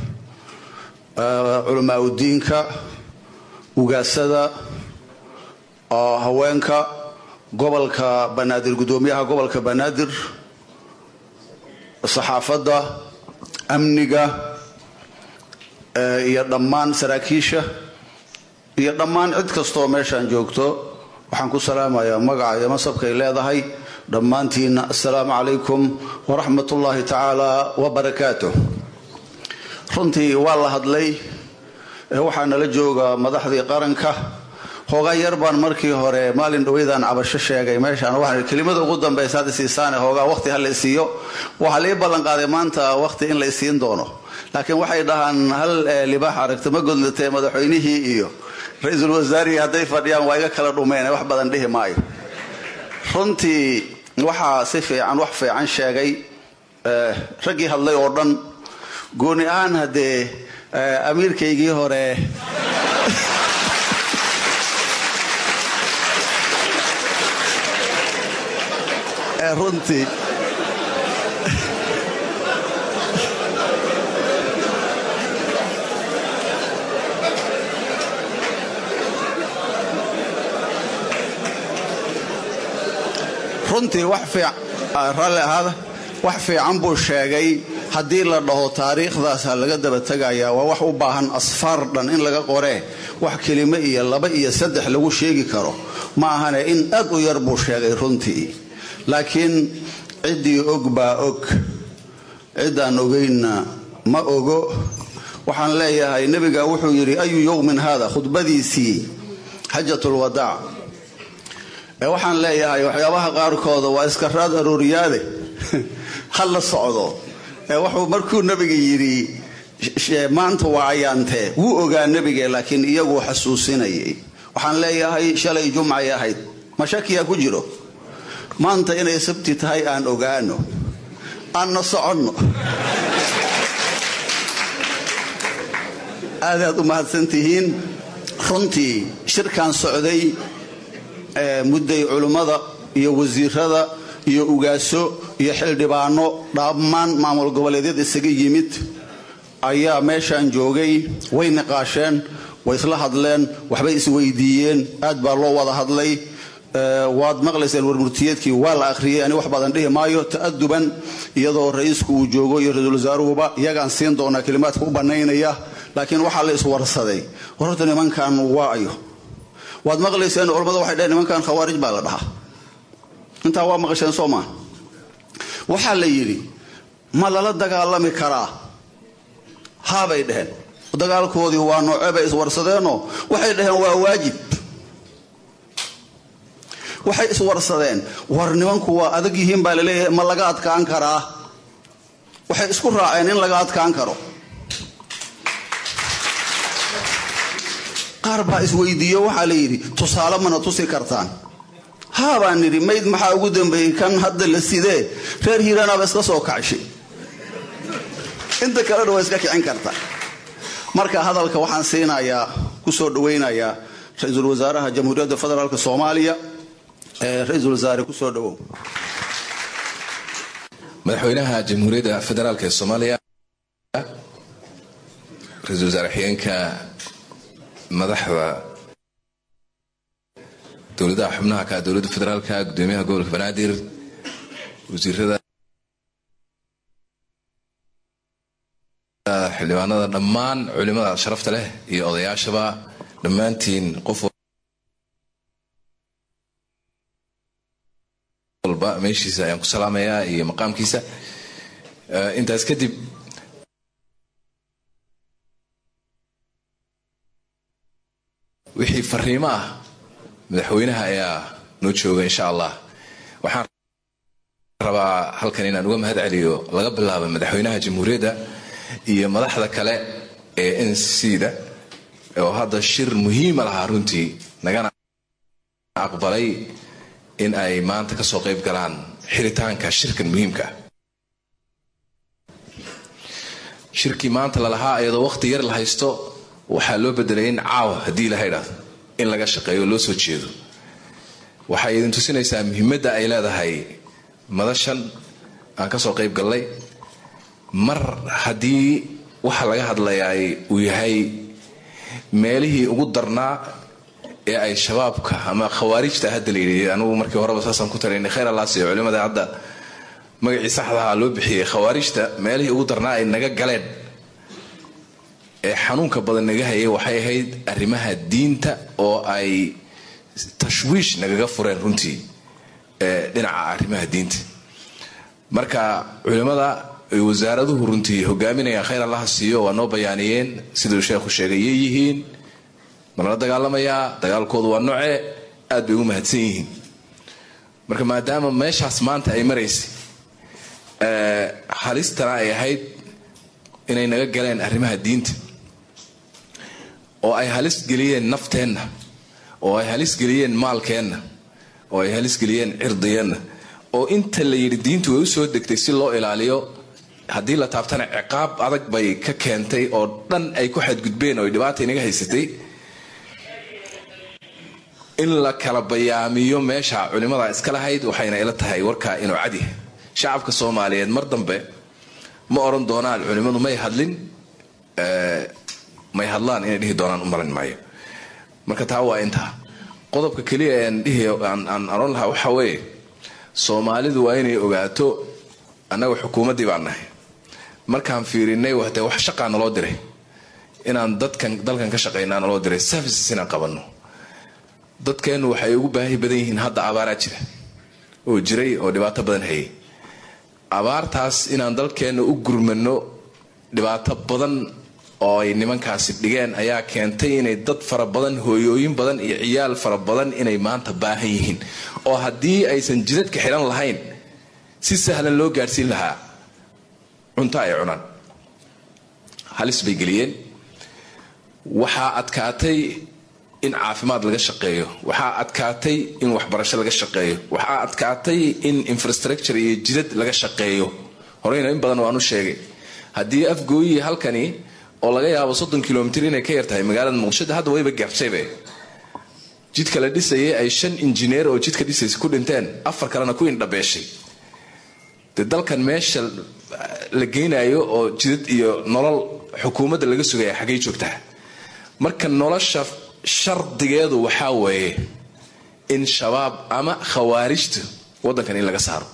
culamaa udiinka ugaasada haweenka gobolka banaadir gudoomiyaha gobolka banaadir saxaafadda amniga iyo dhammaan saraakiisha iyo dhammaan cid kastoo meeshaan joogto waxaan ku salaamayaa magaca iyo masabkay leedahay dhammaantiinna assalaamu calaykum waraxmat ullaahi tacaala wabarakaatu runtii waa la hadlay waxaa nala jooga madaxdii qaranka hoogaa yar baan markii hore maalin dhaweydaan cabasho sheegay meeshaan waxaan kelimada ugu dambaysa hadda siisaane hoogaa waqti ha la isiiyo waxaa lii ballanqaaday maanta waqti in la isiin doono laakiin waxay dhahaan hal libaax aragta ma godlatee madaxweynihii iyo ra-iisul wasaarihii hadday fadhiyaan waa iga kala dhumeen wax badan dhihi maayo runtii waxaa si fiican wax fiican sheegay raggii hadlay oo dhan gooni ahaan haddee amiirkaygii hore ee runtii runtii wax fiic raalli ahaada wax fiican buu sheegay haddii la dhaho taariikhdaasa laga daba tegayaa waa wax u baahan asfaar dhan in laga qoree wax kelimo iyo laba iyo saddex lagu sheegi karo ma ahane in aad u yar buu sheegay runtii laakiin ciddii og baa og ciddaan ogaynna ma ogo waxaan leeyahay nebiga wuxuu yidhi ayu yowmin haada khudbadiisii xajatulwadaac ee waxaan leeyahay waxyaabaha qaarkooda waa iska raad arooriyaade ha la socdo ee wuxuu markuu nebiga yidhi maanta waa ayaantee wuu ogaa nebige laakiin iyaguu xasuusinayay waxaan leeyahay shalay jumcay ahayd ma shakiyaa ku jiro maanta inay sabti tahay aan ogaano aanna soconno aadaad u mahadsantihiin runtii shirkan socday mudday culummada iyo wasiirada iyo ugaaso iyo xildhibaano dhammaan maamul goboleedyada isaga yimid ayaa meeshaan joogay way niqaasheen way isla hadleen waxbay isweydiiyeen aad baa loo wada hadlay waad maqlayseen warmurtiyeedkii waa la akhriyey ani wax badan dhihi maayo ta'aduban iyadoo ra-iisku uu joogo iyo ra-iisul wasaaruhuba iyagaan siin doonaa kelimaadka u bannaynaya laakiin waxaa la iswarsaday horta nimankan waa ayo waad maqlayseen culammada waxay dhaheen nimankan khawaarij baa la dhahaa intaa waa maqasheen soo maa waxaa la yidhi ma lala dagaalami karaa haabay dhaheen dagaalkoodii waa noocee bay iswarsadeenoo waxay dhaheen waa waajib waxay iswarsadeen war nimanku waa adag yihiin baa laleeyahay ma laga adkaan karaa waxay isku raaceen in laga adkaan karo qaar baa isweydiiyo waxaa la yidhi tusaale mana tusi kartaan haabaan nidhi mayd maxaa ugu dambeeyey kan hadda la sidee reer hiiraanaaba iska soo kacshay inta kalena waa iska kicin karta marka hadalka waxaan siinayaa ku soo dhawaynayaa ra-iisul wasaaraha jamhuuriyadda federaalk soomaaliya ee ra-iisul wasaare ku soo dhawow madaxweynaha jamhuuriyadda federaalk ee soomaaliya ra-iisul wasaare xigeenka madaxda dowladaha xubnaha ka dowladda federaalka gudoomiyaha gobolka banaadir wasiirada xildhibaanada dhammaan culimada sharafta leh iyo odayaashaba dhammaantiin qof walba meeshiisa ayaan ku salaamayaa iyo maqaamkiisa intaas kadib wixii fariimo ah madaxweynaha ayaa noo jooga insha allah waxaan rabaa halkan inaan uga mahad celiyo laga bilaabo madaxweynaha jamhuuriyadda iyo madaxda kale ee n c da oo hadda shir muhiima lahaa runtii nagana aqbalay in ay maanta kasoo qayb galaan xiritaanka shirkan muhiimka shirkii maanta lalahaa iyadoo waqti yar la haysto waxaa loo bedelay in caawa haddii ilaha idhaahdo in laga shaqeeyo loo soo jeedo waxay idin tusinaysaa muhiimadda ay leedahay madashan aan kasoo qayb gallay mar haddii waxa laga hadlayaa uu yahay meelihii ugu darnaa ee ay shabaabka ama khawaarijta hadda la yidhi anugu markii horeba saasaan ku talinay khayr allah siiyo culimada hadda magacii saxdaha loo bixiyey khawaarijta meelihii ugu darnaa ay naga galeen ee xanuunka badan naga hayay waxay ahayd arrimaha diinta oo ay tashwiish nagaga fureen runtii dhinaca arrimaha diinta marka culimada ay wasaaraduhu runtii hogaaminayaan khayr allaha siiyo waa noo bayaaniyeen siduu sheekhu sheegay yay yihiin malala dagaalamayaa dagaalkoodu waa noce aad bay ugu mahadsan yihiin marka maadaama meeshaas maanta ay maraysay halistana ay ahayd inay naga galeen arrimaha diinta oo ay halis geliyeen nafteenna oo ay halis geliyeen maalkeenna oo ay halis geliyeen cirdiyeenna oo inta la yidhi diintu way u soo degtay si loo ilaaliyo haddii la taabtana ciqaab adag bay ka keentay oo dhan ay ku xadgudbeen oo ay dhibaata inaga haysatay in la kala bayaamiyo meesha culimada iska lahayd waxayna ila tahay warkaa inuu cadyahay shacabka soomaaliyeed mar dambe ma oran doonaan culimmadu may hadlin may hadlaan inay dhihi doonaan u maran maayo marka taa waa intaa qodobka keliya aan dhihi aan oran lahaa waxaa weeye soomaalidu waa inay ogaato annaga xukuumaddii baan nahay markaan fiirinay wate wax shaqaa naloo diray inaan dadkan dalkan ka shaqaynaa naloo diray services inaan qabanno dadkeennu waxay ugu baahi badan yihiin hadda abaaraa jira oo jiray oo dhibaato badan hayay abaartaas inaan dalkeenna u gurmano dhibaato badan oo ay nimankaasi dhigeen ayaa keentay inay dad fara badan hooyooyin badan iyo ciyaal fara badan inay maanta baahan yihiin oo haddii aysan jidadka xihan lahayn si sahlan loo gaadhsiin lahaa cunto ay cunaan halis bay geliyeen waxaa adkaatay in caafimaad laga shaqeeyo waxaa adkaatay in waxbarasho laga shaqeeyo waxaa adkaatay in infrastructure iyo jidad laga shaqeeyo horeyna in badan waanu sheegay haddii afgooyii halkani oo laga yaabo soddon kilomitr inay ka yartahay magaalada muqdisho hadda wayba garshaybe jidka la dhisayay ay shan injineer oo jidka dhisaysa ku dhinteen afar kalena ku indhabeeshay dee dalkan meesha la geynayo oo jidad iyo nolol xukuumadda laga sugaya xaggay joogtaa marka nolosha shardigeedu waxaa weeye in shabaab ama khawaarijta waddankan in laga saaro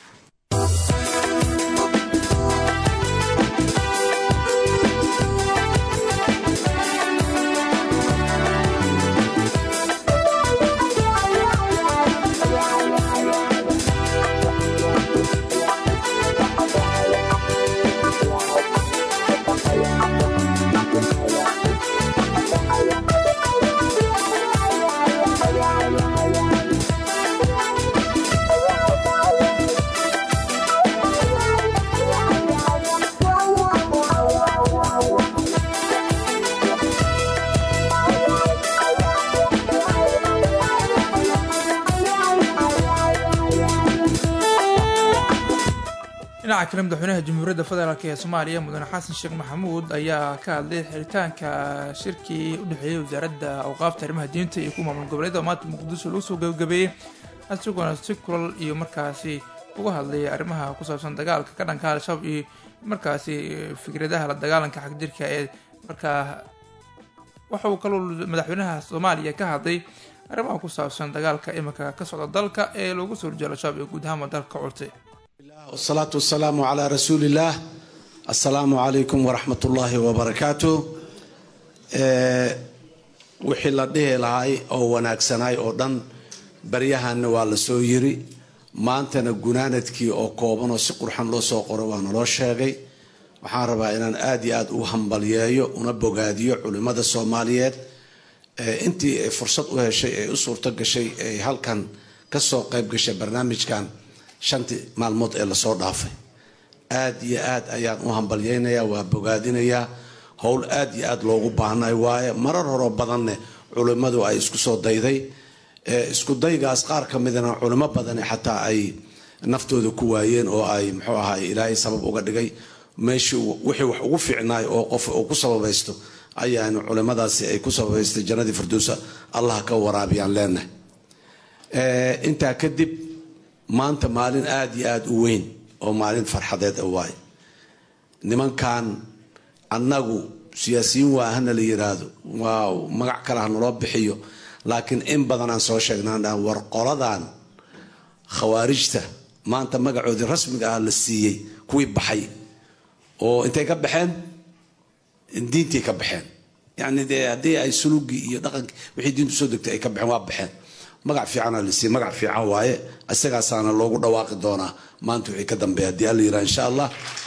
dhinaca kale madaxweynaha jamhuuriyadda federaalk ee soomaaliya mudane xasan sheekh maxamuud ayaa ka hadlay xiritaanka shirkii u dhexeeyey wasaaradda awqaafta arrimaha diinta iyo kuwa maamul goboleeda maanta muqdisho lagu soo gabagabeeyey isagoona si kulal iyo markaasi uga hadlay arrimaha ku saabsan dagaalka ka dhanka al-shabaab iyo markaasi fikradaha la dagaalanka xagjirka ee markaa waxa uu kaloo madaxweynaha soomaaliya ka hadlay arrimaha ku saabsan dagaalka iminka ka socda dalka ee loogu soo horjeedo al-shabaab ee guud ahaanba dalka ka curtay والصلاة والسلام على رسول الله السلام عليكم ورحمة الله وبركاته wixii la dhihi lahay oo wanaagsanay oo dhan baryahanna waa la soo yiri maantana gunaanadkii oo kooban oo si qurxan loo soo qoro waa naloo sheegay waxaan rabaa inaan aada iyo aada u hambalyeeyo una bogaadiyo culimmada soomaaliyeed intii ay fursad u heshay ee u suurto gashay ay halkan kasoo qayb gashay barnaamijkan shantii maalmood ee lasoo dhaafay aada iyo aad ayaan u hambalyeynayaa waa bogaadinayaa howl aada iyo aada loogu baahnay waaye marar horoo badanne culimmadu ay isku soo dayday isku daygaas qaar ka midana culimo badani xataa ay naftooda ku waayeen oo ay muxuu ahaay ilaahay sabab uga dhigay meeshii wixii wax ugu fiicnaay oo qof uu ku sababaysto ayaanu culimadaasi ay ku sababaystay jannadii firdowsa allah ka waraabiyaan leenahay intaa kadib maanta maalin aada iyo aada u weyn oo maalin farxadeed a waaye nimankan annagu siyaasiyiin waa hana la yiraahdo waa magac kale ha naloo bixiyo laakiin in badan aan soo sheegnaan dhan war qoladan khawaarijta maanta magacoodii rasmiga ah la siiyey kuwii baxay oo intay ka baxeen diintii ka baxeen yacni dee haddii ay sulugii iyo dhaqankii wixii diintu soo degtay ay ka baxeen waa baxeen magac fiicana la siiyey magac fiican waaye isagaasaana loogu dhawaaqi doonaa maanta wixii ka dambeeya haddii alla yiraha insha allah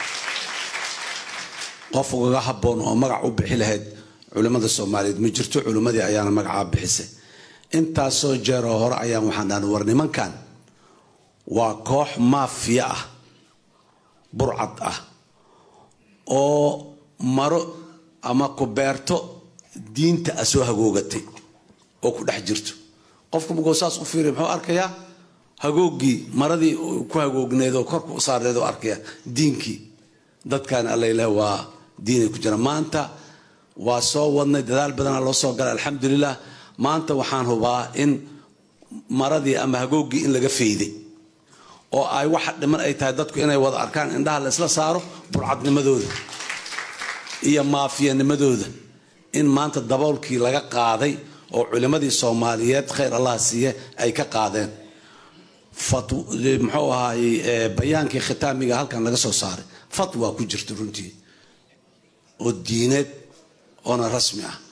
qof ugaga haboon oo magac u bixi lahayd culimmada soomaaliyeed ma jirto culimmadii ayaana magacaa bixisay intaasoo jeeroo hore ayaan waxaan dhahnay war nimankan waa koox maafiya ah burcad ah oo maro ama ku beerto diinta a soo hagoogatay oo ku dhex jirto qofku markuu saas u fiiriya muxuu arkayaa hagoogii maradii ku hagoogneed oo korku saarneed oo arkaya diinkii dadkan allaileh waa diinay ku jira maanta waa soo wadnay dadaal badana loo soo galay alxamdulilah maanta waxaan hubaa in maradii ama hagooggii in laga fayday oo ay waxa dhiman ay tahay dadku inay wada arkaan indhaha la isla saaro burcadnimadooda iyo maafiyanimadooda in maanta daboolkii laga qaaday oo culimmadii soomaaliyeed khayr allah siiye ay ka qaadeen muxuu ahaayey bayaankii khitaamiga halkan laga soo saaray fatwa ku jirta runtii oo diineed oona rasmi ah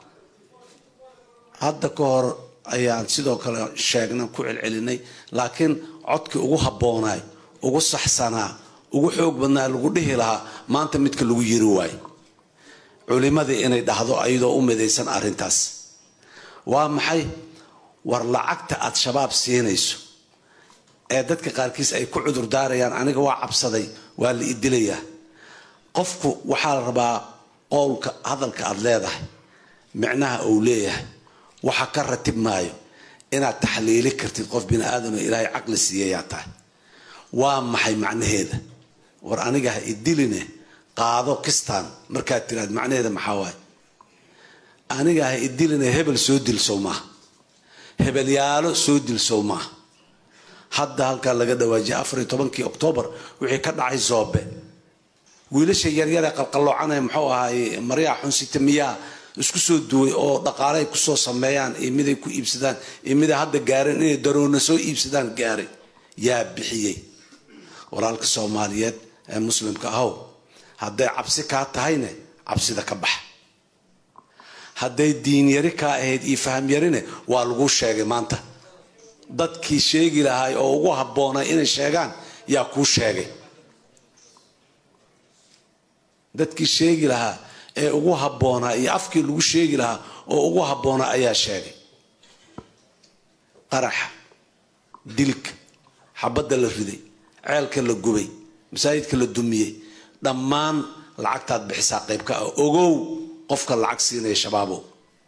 hadda ka hor ayaan sidoo kale sheegnay ku celcelinay laakiin codkii ugu habboonaay ugu saxsanaa ugu xoog badnaa lagu dhihi lahaa maanta midka lagu yiri waayo culimadii inay dhahdo ayadoo u midaysan arrintaas waa maxay war lacagta aad shabaab siinayso ee dadka qaarkiis ay ku cudur daarayaan aniga waa cabsaday waa la idilayaa qofku waxaa la rabaa qowlka hadalka aad leedahay micnaha uu leeyahay waxa ka ratib maayo inaad taxliili kartid qof bini aadamoo ilaahay caqli siiyayaa tahay waa maxay macnaheeda war aniga ha idiline qaado kistaan markaad tiraad macnaheeda maxaa waaye aniga ha idiline hebel soo dilsow maaha hebelyaalo soo dilsow maaha hadda halkaa laga dhawaajiyay afar iyo tobankii oktoobar wixii ka dhacay zoobe wiilasha yaryaree qalqalloocanee muxuu ahaay maryaa xunsita miyaa isku soo duway oo dhaqaale ay kusoo sameeyaan iyo miday ku iibsadaan iyo miday hadda gaareen inay daroona soo iibsadaan gaaray yaa bixiyey walaalka soomaaliyeed ee muslimka ahow hadday cabsi kaa tahayne cabsida ka bax hadday diin yari kaa ahayd iyo faham yarine waa laguu sheegay maanta dadkii sheegi lahaay oo ugu habboonay inay sheegaan yaa kuu sheegay dadkii sheegi lahaa ee ugu habboonaa iyo afkii lagu sheegi lahaa oo ugu habboonaa ayaa sheegay qaraxa dilka xabadda la riday ceelka la gubay masaajidka la dumiyey dhammaan lacagtaad bixisaa qayb ka ah ogow qofka lacag siinaya shabaabow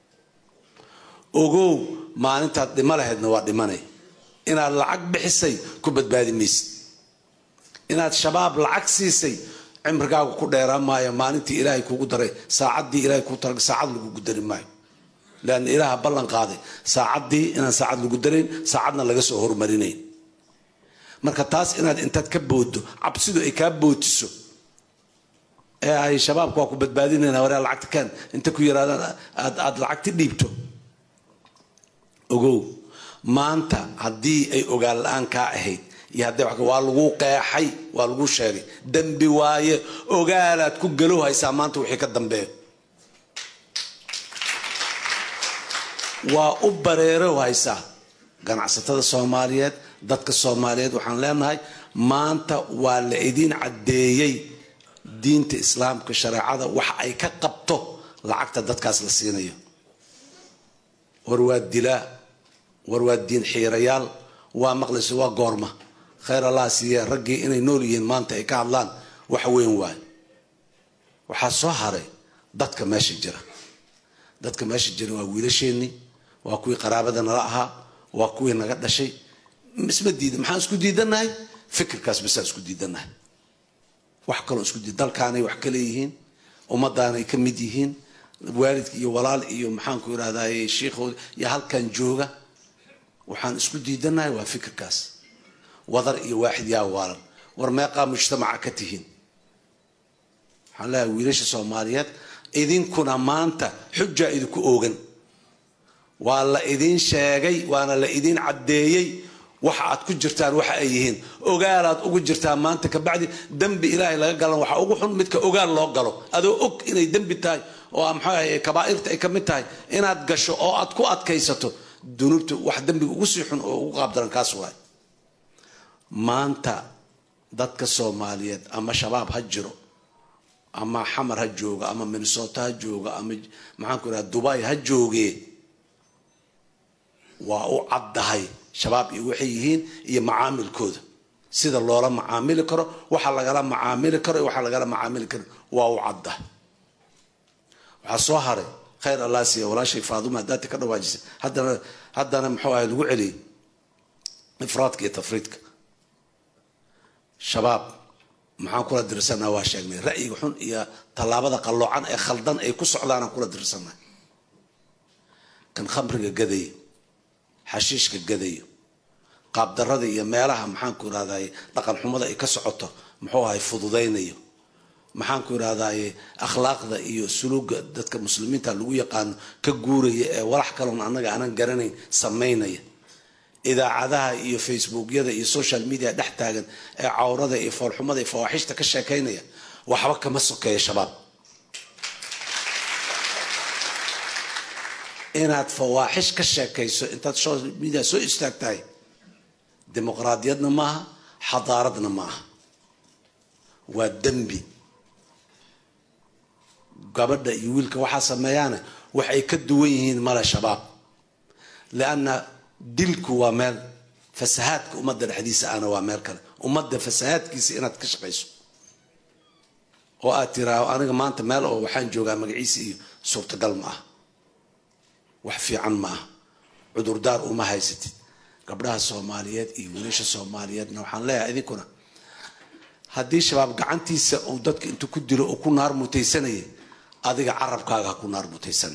ogow maalintaad dhimo lahaydna waa dhimanay inaad lacag bixisay ku badbaadi maysid inaad shabaab lacag siisay cimrigaagu ku dheeraan maayo maalintii ilaahay kugu daray saacaddii ilahay kuu tala saacad lagugu dari maayo leanna ilaaha ballan qaaday saacaddii inaan saacad lagu darayn saacadna laga soo hormarinayn marka taas inaad intaad ka booddo cabsidu ay kaa bootiso ee ay shabaabka waa ku badbaadinayna waraa lacagta kaan inta ku yaraadaan aad aad lacagti dhiibto ogow maanta haddii ay ogaan la-aan kaa ahayd iyo hadday waa lagu qeexay waa lagu sheegay dembi waaye ogaalaad ku galow haysaa maanta wixii ka dambeeyo waa u bareerow haysaa ganacsatada soomaaliyeed dadka soomaaliyeed waxaan leenahay maanta waa la idiin caddeeyey diinta islaamka shareecada wax ay ka qabto lacagta dadkaas la siinayo war waa dilaa war waa diin xiirayaal waa maqlayso waa goorma khayr allah siiye raggii inay nool yihiin maanta ay ka hadlaan wax weyn waay waxaa soo haray dadka meesha jira dadka meesha jira waa wiilasheenii waa kuwii qaraabada nala ahaa waa kuwii naga dhashay isma diida maxaan isku diidanahay fikirkaas basaa isku diidanahay wax kaloo isku diid dalkaanay wax ka leeyihiin ummadaanay ka mid yihiin waalidka iyo walaal iyo maxaanku irahdaye shiikhood iyo halkan jooga waxaan isku diidanahay waa fikirkaas wadar iyo waaxid yaa waalan war meeqaa mujtamaca ka tihiin waxaan leeyahay wiilasha soomaaliyeed idinkuna maanta xujaa idinku oogan waa la idiin sheegay waana la idiin caddeeyey waxa aad ku jirtaan waxa ay yihiin ogaalaad ugu jirtaan maanta kabacdi dembi ilaahay laga galan waxaa ugu xun midka ogaal loo galo adoo og inay dembi tahay oo maxaa kabaairta ay ka mid tahay inaad gasho oo aad ku adkaysato dunuubta wax dembiga ugu sii xun oo ugu qaabdaran kaas waay maanta dadka soomaaliyeed ama shabaab ha jiro ama xamar ha jooga ama minnesota ha jooga ama maxaanku irahda dubai ha joogee waa u caddahay shabaab iyo waxay yihiin iyo macaamilkooda sida loola macaamili karo waxa lagala macaamili karo iyo waxa lagala macaamili karo waa u caddahay waxaa soo haray khayr allah siiya walaashay faaduma haddaati ka dhawaajisay haddana haddana muxuu ahay lagu celiyay ifraadka iyo tafriidka shabaab maxaan kula dirsanaa waa sheegnay ra'yiga xun iyo tallaabada qalloocan ee khaldan ay ku socdaanaan kula dirsanaa kan khamriga gadayo xashiishka gadayo qaabdarada iyo meelaha maxaanku irahdaye dhaqan xumada ay ka socoto muxuu ahay fududaynayo maxaanku irahdaye akhlaaqda iyo suluuga dadka muslimiinta lagu yaqaano ka guuraya ee walax kaloon annaga aanan garanayn samaynaya idaacadaha iyo facebookyada iyo social media dhex taagan ee cawrada iyo foolxumada iyo fawaaxishta ka sheekaynaya waxba kama sokeeya shabaab inaad fawaaxish ka sheekayso intaad social media soo istaagtahay dimuqraadiyadna maaha xadaaradna maaha waa dembi gabadha iyo wiilka waxaa sameeyaane waxay ka duwan yihiin male shabaab lianna dilku waa meel fasahaadka ummadda dhexdiisa ana waa meel kale ummadda fasahaadkiisa inaad ka shaqayso oo aad tiraao aniga maanta meel oo waxaan joogaa magaciisa iyo suurtagal ma ah wax fiican ma ah cudurdaar uma haysatid gabdhaha soomaaliyeed iyo wiilasha soomaaliyeedna waxaan leeyahay idinkuna haddii shabaab gacantiisa uu dadka intuu ku dilo uu ku naar mutaysanayay adiga carabkaaga ha ku naar mutaysan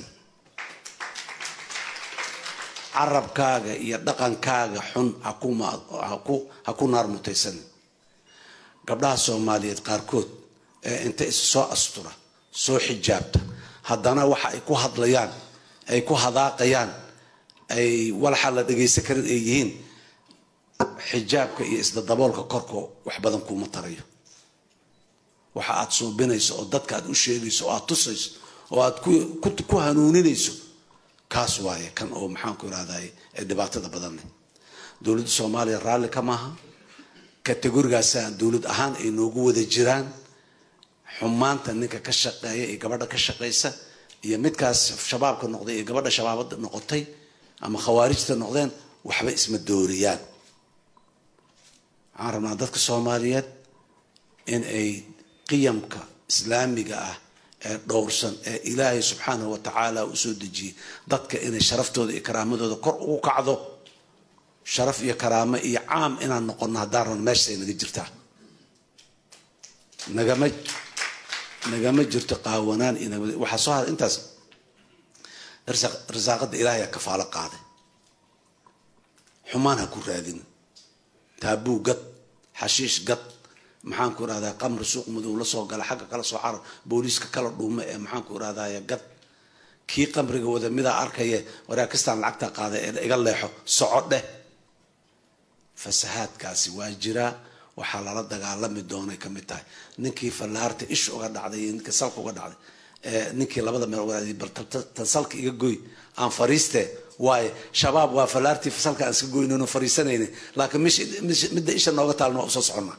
carabkaaga iyo dhaqankaaga xun ha ku naar mutaysan gabdhaha soomaaliyeed qaarkood ee inta is soo astura soo xijaabta haddana waxa ay ku hadlayaan ay ku hadaaqayaan ay walaxa la dhagaysan karin ay yihiin xijaabka iyo isdadaboolka korko wax badan kuuma tarayo waxa aad suubinayso oo dadka aad u sheegayso oo aad tusayso oo aad ku hanuuninayso kaas waaye kan oo maxaanku irahday ee dhibaatada badan leh dowladda soomaaliya raalli ka maaha kategorigaasa dowlad ahaan ay noogu wada jiraan xumaanta ninka ka shaqeeya iyo gabadha ka shaqaysa iyo midkaas shabaabka noqday iyo gabadha shabaabada noqotay ama khawaarijta noqdeen waxba isma dooriyaan waxaan rabnaa dadka soomaaliyeed in ay qiyamka islaamiga ah ee dhowrsan ee ilaahay subxaanahu wa tacaala u soo dejiyey dadka inay sharaftooda iyo karaamadooda kor ugu kacdo sharaf iyo karaamo iyo caam inaan noqono haddaan rabno meeshaay naga jirtaa nagama nagama jirto qaawanaan iyo waxaa soo haray intaas rasaaqada ilaahay kafaalo qaaday xumaan ha ku raadin taabuu gad xashiish gad maxaanku irahdaa qamri suuq madow la soo gala xagga kala soo carar booliiska kala dhuume ee maxaanku irahdaye gad kii qamriga wada midaa arkaye waraakistaan lacagta qaada ee iga leexo soco dheh fasahaadkaasi waa jiraa waxaa lala dagaalami doonay ka mid tahay ninkii fallaarta ish uga dhacday iyo ninkii salka uga dhacday ninkii labada meel uga dhacday bal tan salka iga goy aan fariiste waaye shabaab waa fallaartii salka aan iska goynayno fariisanayna laakiin midda isha nooga taalna waa usoo soconnaa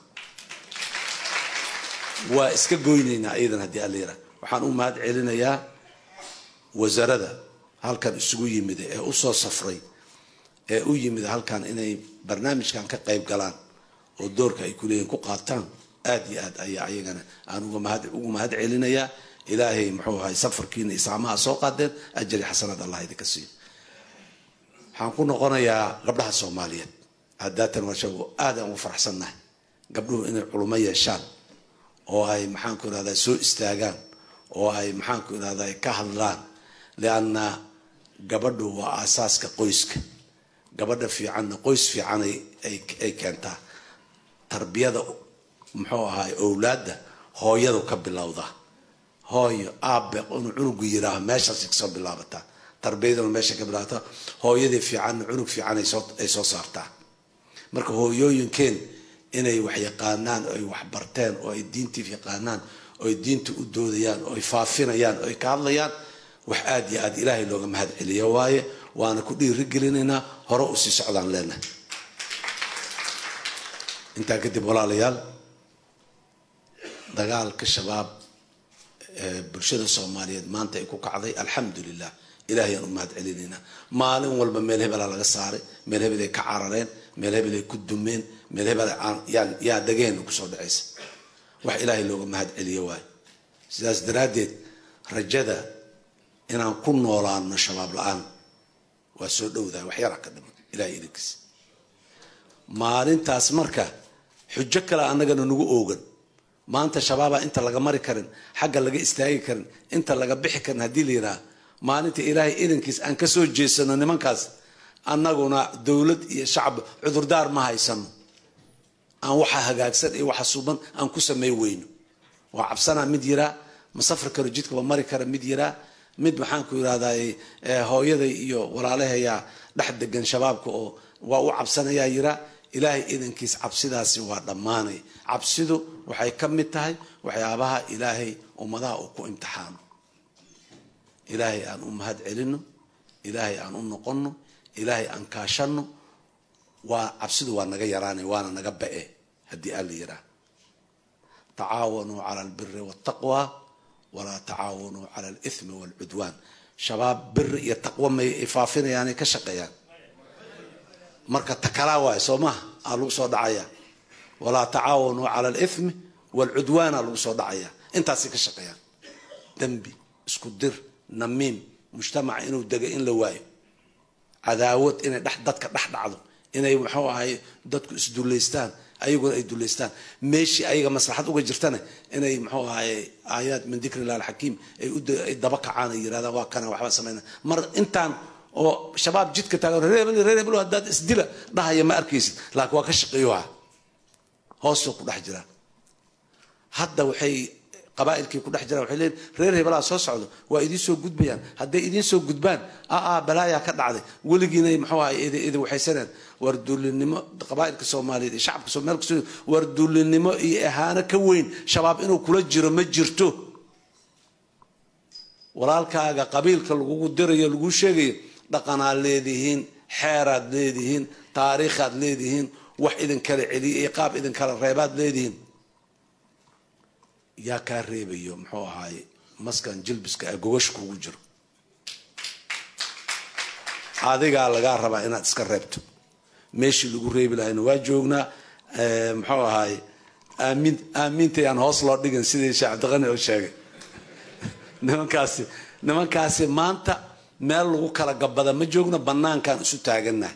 waa iska goynaynaa iyadan haddii alla yira waxaan u mahad celinayaa wasaarada halkan isugu yimid ee usoo safray ee u yimid halkan inay barnaamijkan ka qayb galaan oo doorka ay kuleeyihin ku qaataan aada iyo aad ayaa ayagana aan ugu mahad celinayaa ilaahay muxuu ahay safarkiina isaamaha soo qaadeen ajari xasanaad allah idinka siiyo waxaan ku noqonayaa gabdhaha soomaaliyeed haddaatan waashago aad aan ugu faraxsannahay gabdhuhu inay culumo yeeshaan oo ay maxaanku irahdaa soo istaagaan oo ay maxaanku irahdaa ka hadlaan lianna gabadhu waa aasaaska qoyska gabadha fiicanna qoys fiican ay keentaa tarbiyada muxuu ahaay owlaadda hooyadu ka bilowda hooyo aabe inuu cunugu yiraaho meeshaas kasoo bilaabataa tarbiyaduna meesha ka bilaabata hooyadii fiicanna cunug fiican ay soo saartaa marka hooyooyinkeen inay wax yaqaanaan oo ay wax barteen oo ay diintii yaqaanaan oo ay diinta u doodayaan oo ay faafinayaan oo ay ka hadlayaan wax aada iyo aada ilaahay looga mahad celiyo waaye waana ku dhiirigelinaynaa hore usii socdaan leenahay intaa kadib walaalayaal dagaalka shabaab ee bulshada soomaaliyeed maanta ay ku kacday alxamdu lilah ilahay aan u mahad celinaynaa maalin walba meel hebelaa laga saaray meel hebel ay ka carareen meel hebel ay ku dumeen meel hebel yaa dhageen kusoo dhacaysa wax ilaahay looga mahad celiyo waayo sidaas daraaddeed rajada inaan ku noolaano shabaab la-aan waa soo dhowdahay wax yaraa ka dhiman ilahay idinkiis maalintaas marka xujo kale annagana nagu oogan maanta shabaabaa inta laga mari karin xagga laga istaagi karin inta laga bixi karin haddii la yidhaha maalinta ilaahay idankiis aan ka soo jeesano nimankaas annaguna dowlad iyo shacab cudurdaar ma haysano aan waxa hagaagsan iyo waxa suban aan ku samey weyno waa cabsanaa mid yiraa ma safri karo jidkaba mari kara mid yiraa mid maxaan ku yidhahdaa hooyaday iyo walaalahayaa dhex degan shabaabka oo waa u cabsanayaa yiraa ilaahay idankiis cabsidaasi waa dhammaanay cabsidu waxay ka mid tahay waxyaabaha ilaahay ummadaha uu ku imtixaano ilaahay aan u mahad celino ilaahay aan u noqono ilaahay aan kaashano waa cabsidu waa naga yaraanay waana naga ba-e haddii alla yiraa tacaawanuu cala albiri waltaqwa walaa tacaawanuu cala alithmi waalcudwaan shabaab biri iyo taqwo may faafinayaanay ka shaqeeyaan marka takalaa waay soo maha aa lagu soo dhacaya walaa tacaawanuu cala alithmi waalcudwaana lagu soo dhacaya intaasay ka shaqeeyaan dembi isku dir namiim mujtamaca inuu dega in la waayo cadaawad inay dhex dadka dhex dhacdo inay muxuu ahay dadku isdullaystaan ayaguna ay dullaystaan meeshii ayaga maslaxad uga jirtana inay muxuu ahay aayaad min dikri illah alxakiim ay daba kacaan ay yirahdaan waa kana waxba samayna mar intaan oo shabaab jidka taagan reer hebel reer hebel haddaad isdila dhahaya ma arkaysid laakiin waa ka shaqeeyoha hoosoo ku dhex jiraan hadda waxay qabaa'ilkii ku dhex jiraan waxay leeyihin reer hebelaa soo socdo waa idiin soo gudbayaan hadday idiin soo gudbaan aa balaayaa ka dhacday weligiinay muxuu ahay idin waxaysaneen war duulinimo qabaa'ilka soomaaliyeed iyo shacabka soomaalka soo war duulinimo iyo ahaano ka weyn shabaab inuu kula jiro ma jirto walaalkaaga qabiilka lagugu dirayo laguu sheegayo dhaqanaad leedihiin xeeraad leedihiin taariikhaad leedihiin wax idin kala celiya iyo qaab idin kala reebaad leedihiin yaa kaa reebayo muxuu ahaay maskan jilbiska ee gogasha kugu jiro adigaa lagaa rabaa inaad iska reebto meeshii lagu reebi lahayna waa joognaa muxuu ahaay aamin aamintayaan hoos loo dhigin sidii sheekh cabdiqani oo sheegay nimankaasi nimankaasi maanta meel lagu kala gabada ma joogno banaankaan isu taaganah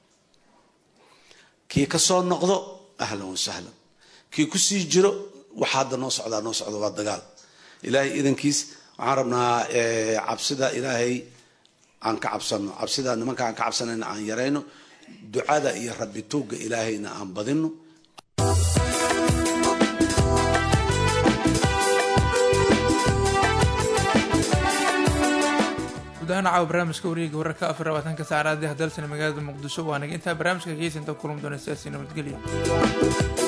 kii ka soo noqdo ahlan wasahlan kii kusii jiro waxa hadda noo socdaa noo socdo waa dagaal ilaahay idankiis waxaan rabnaa cabsida ilaahay aan ka cabsano cabsida nimanka aan ka cabsanayna aan yarayno ducada iyo rabbi tuugga ilaahayna aan badino guud ahaan caawa barnaamijka wareega wararka afar labaatanka saacadaadii hadalsana magaalada muqdisho waa naga intaa barnaamijka geysinta kulan doona siyaasi nabadgelyo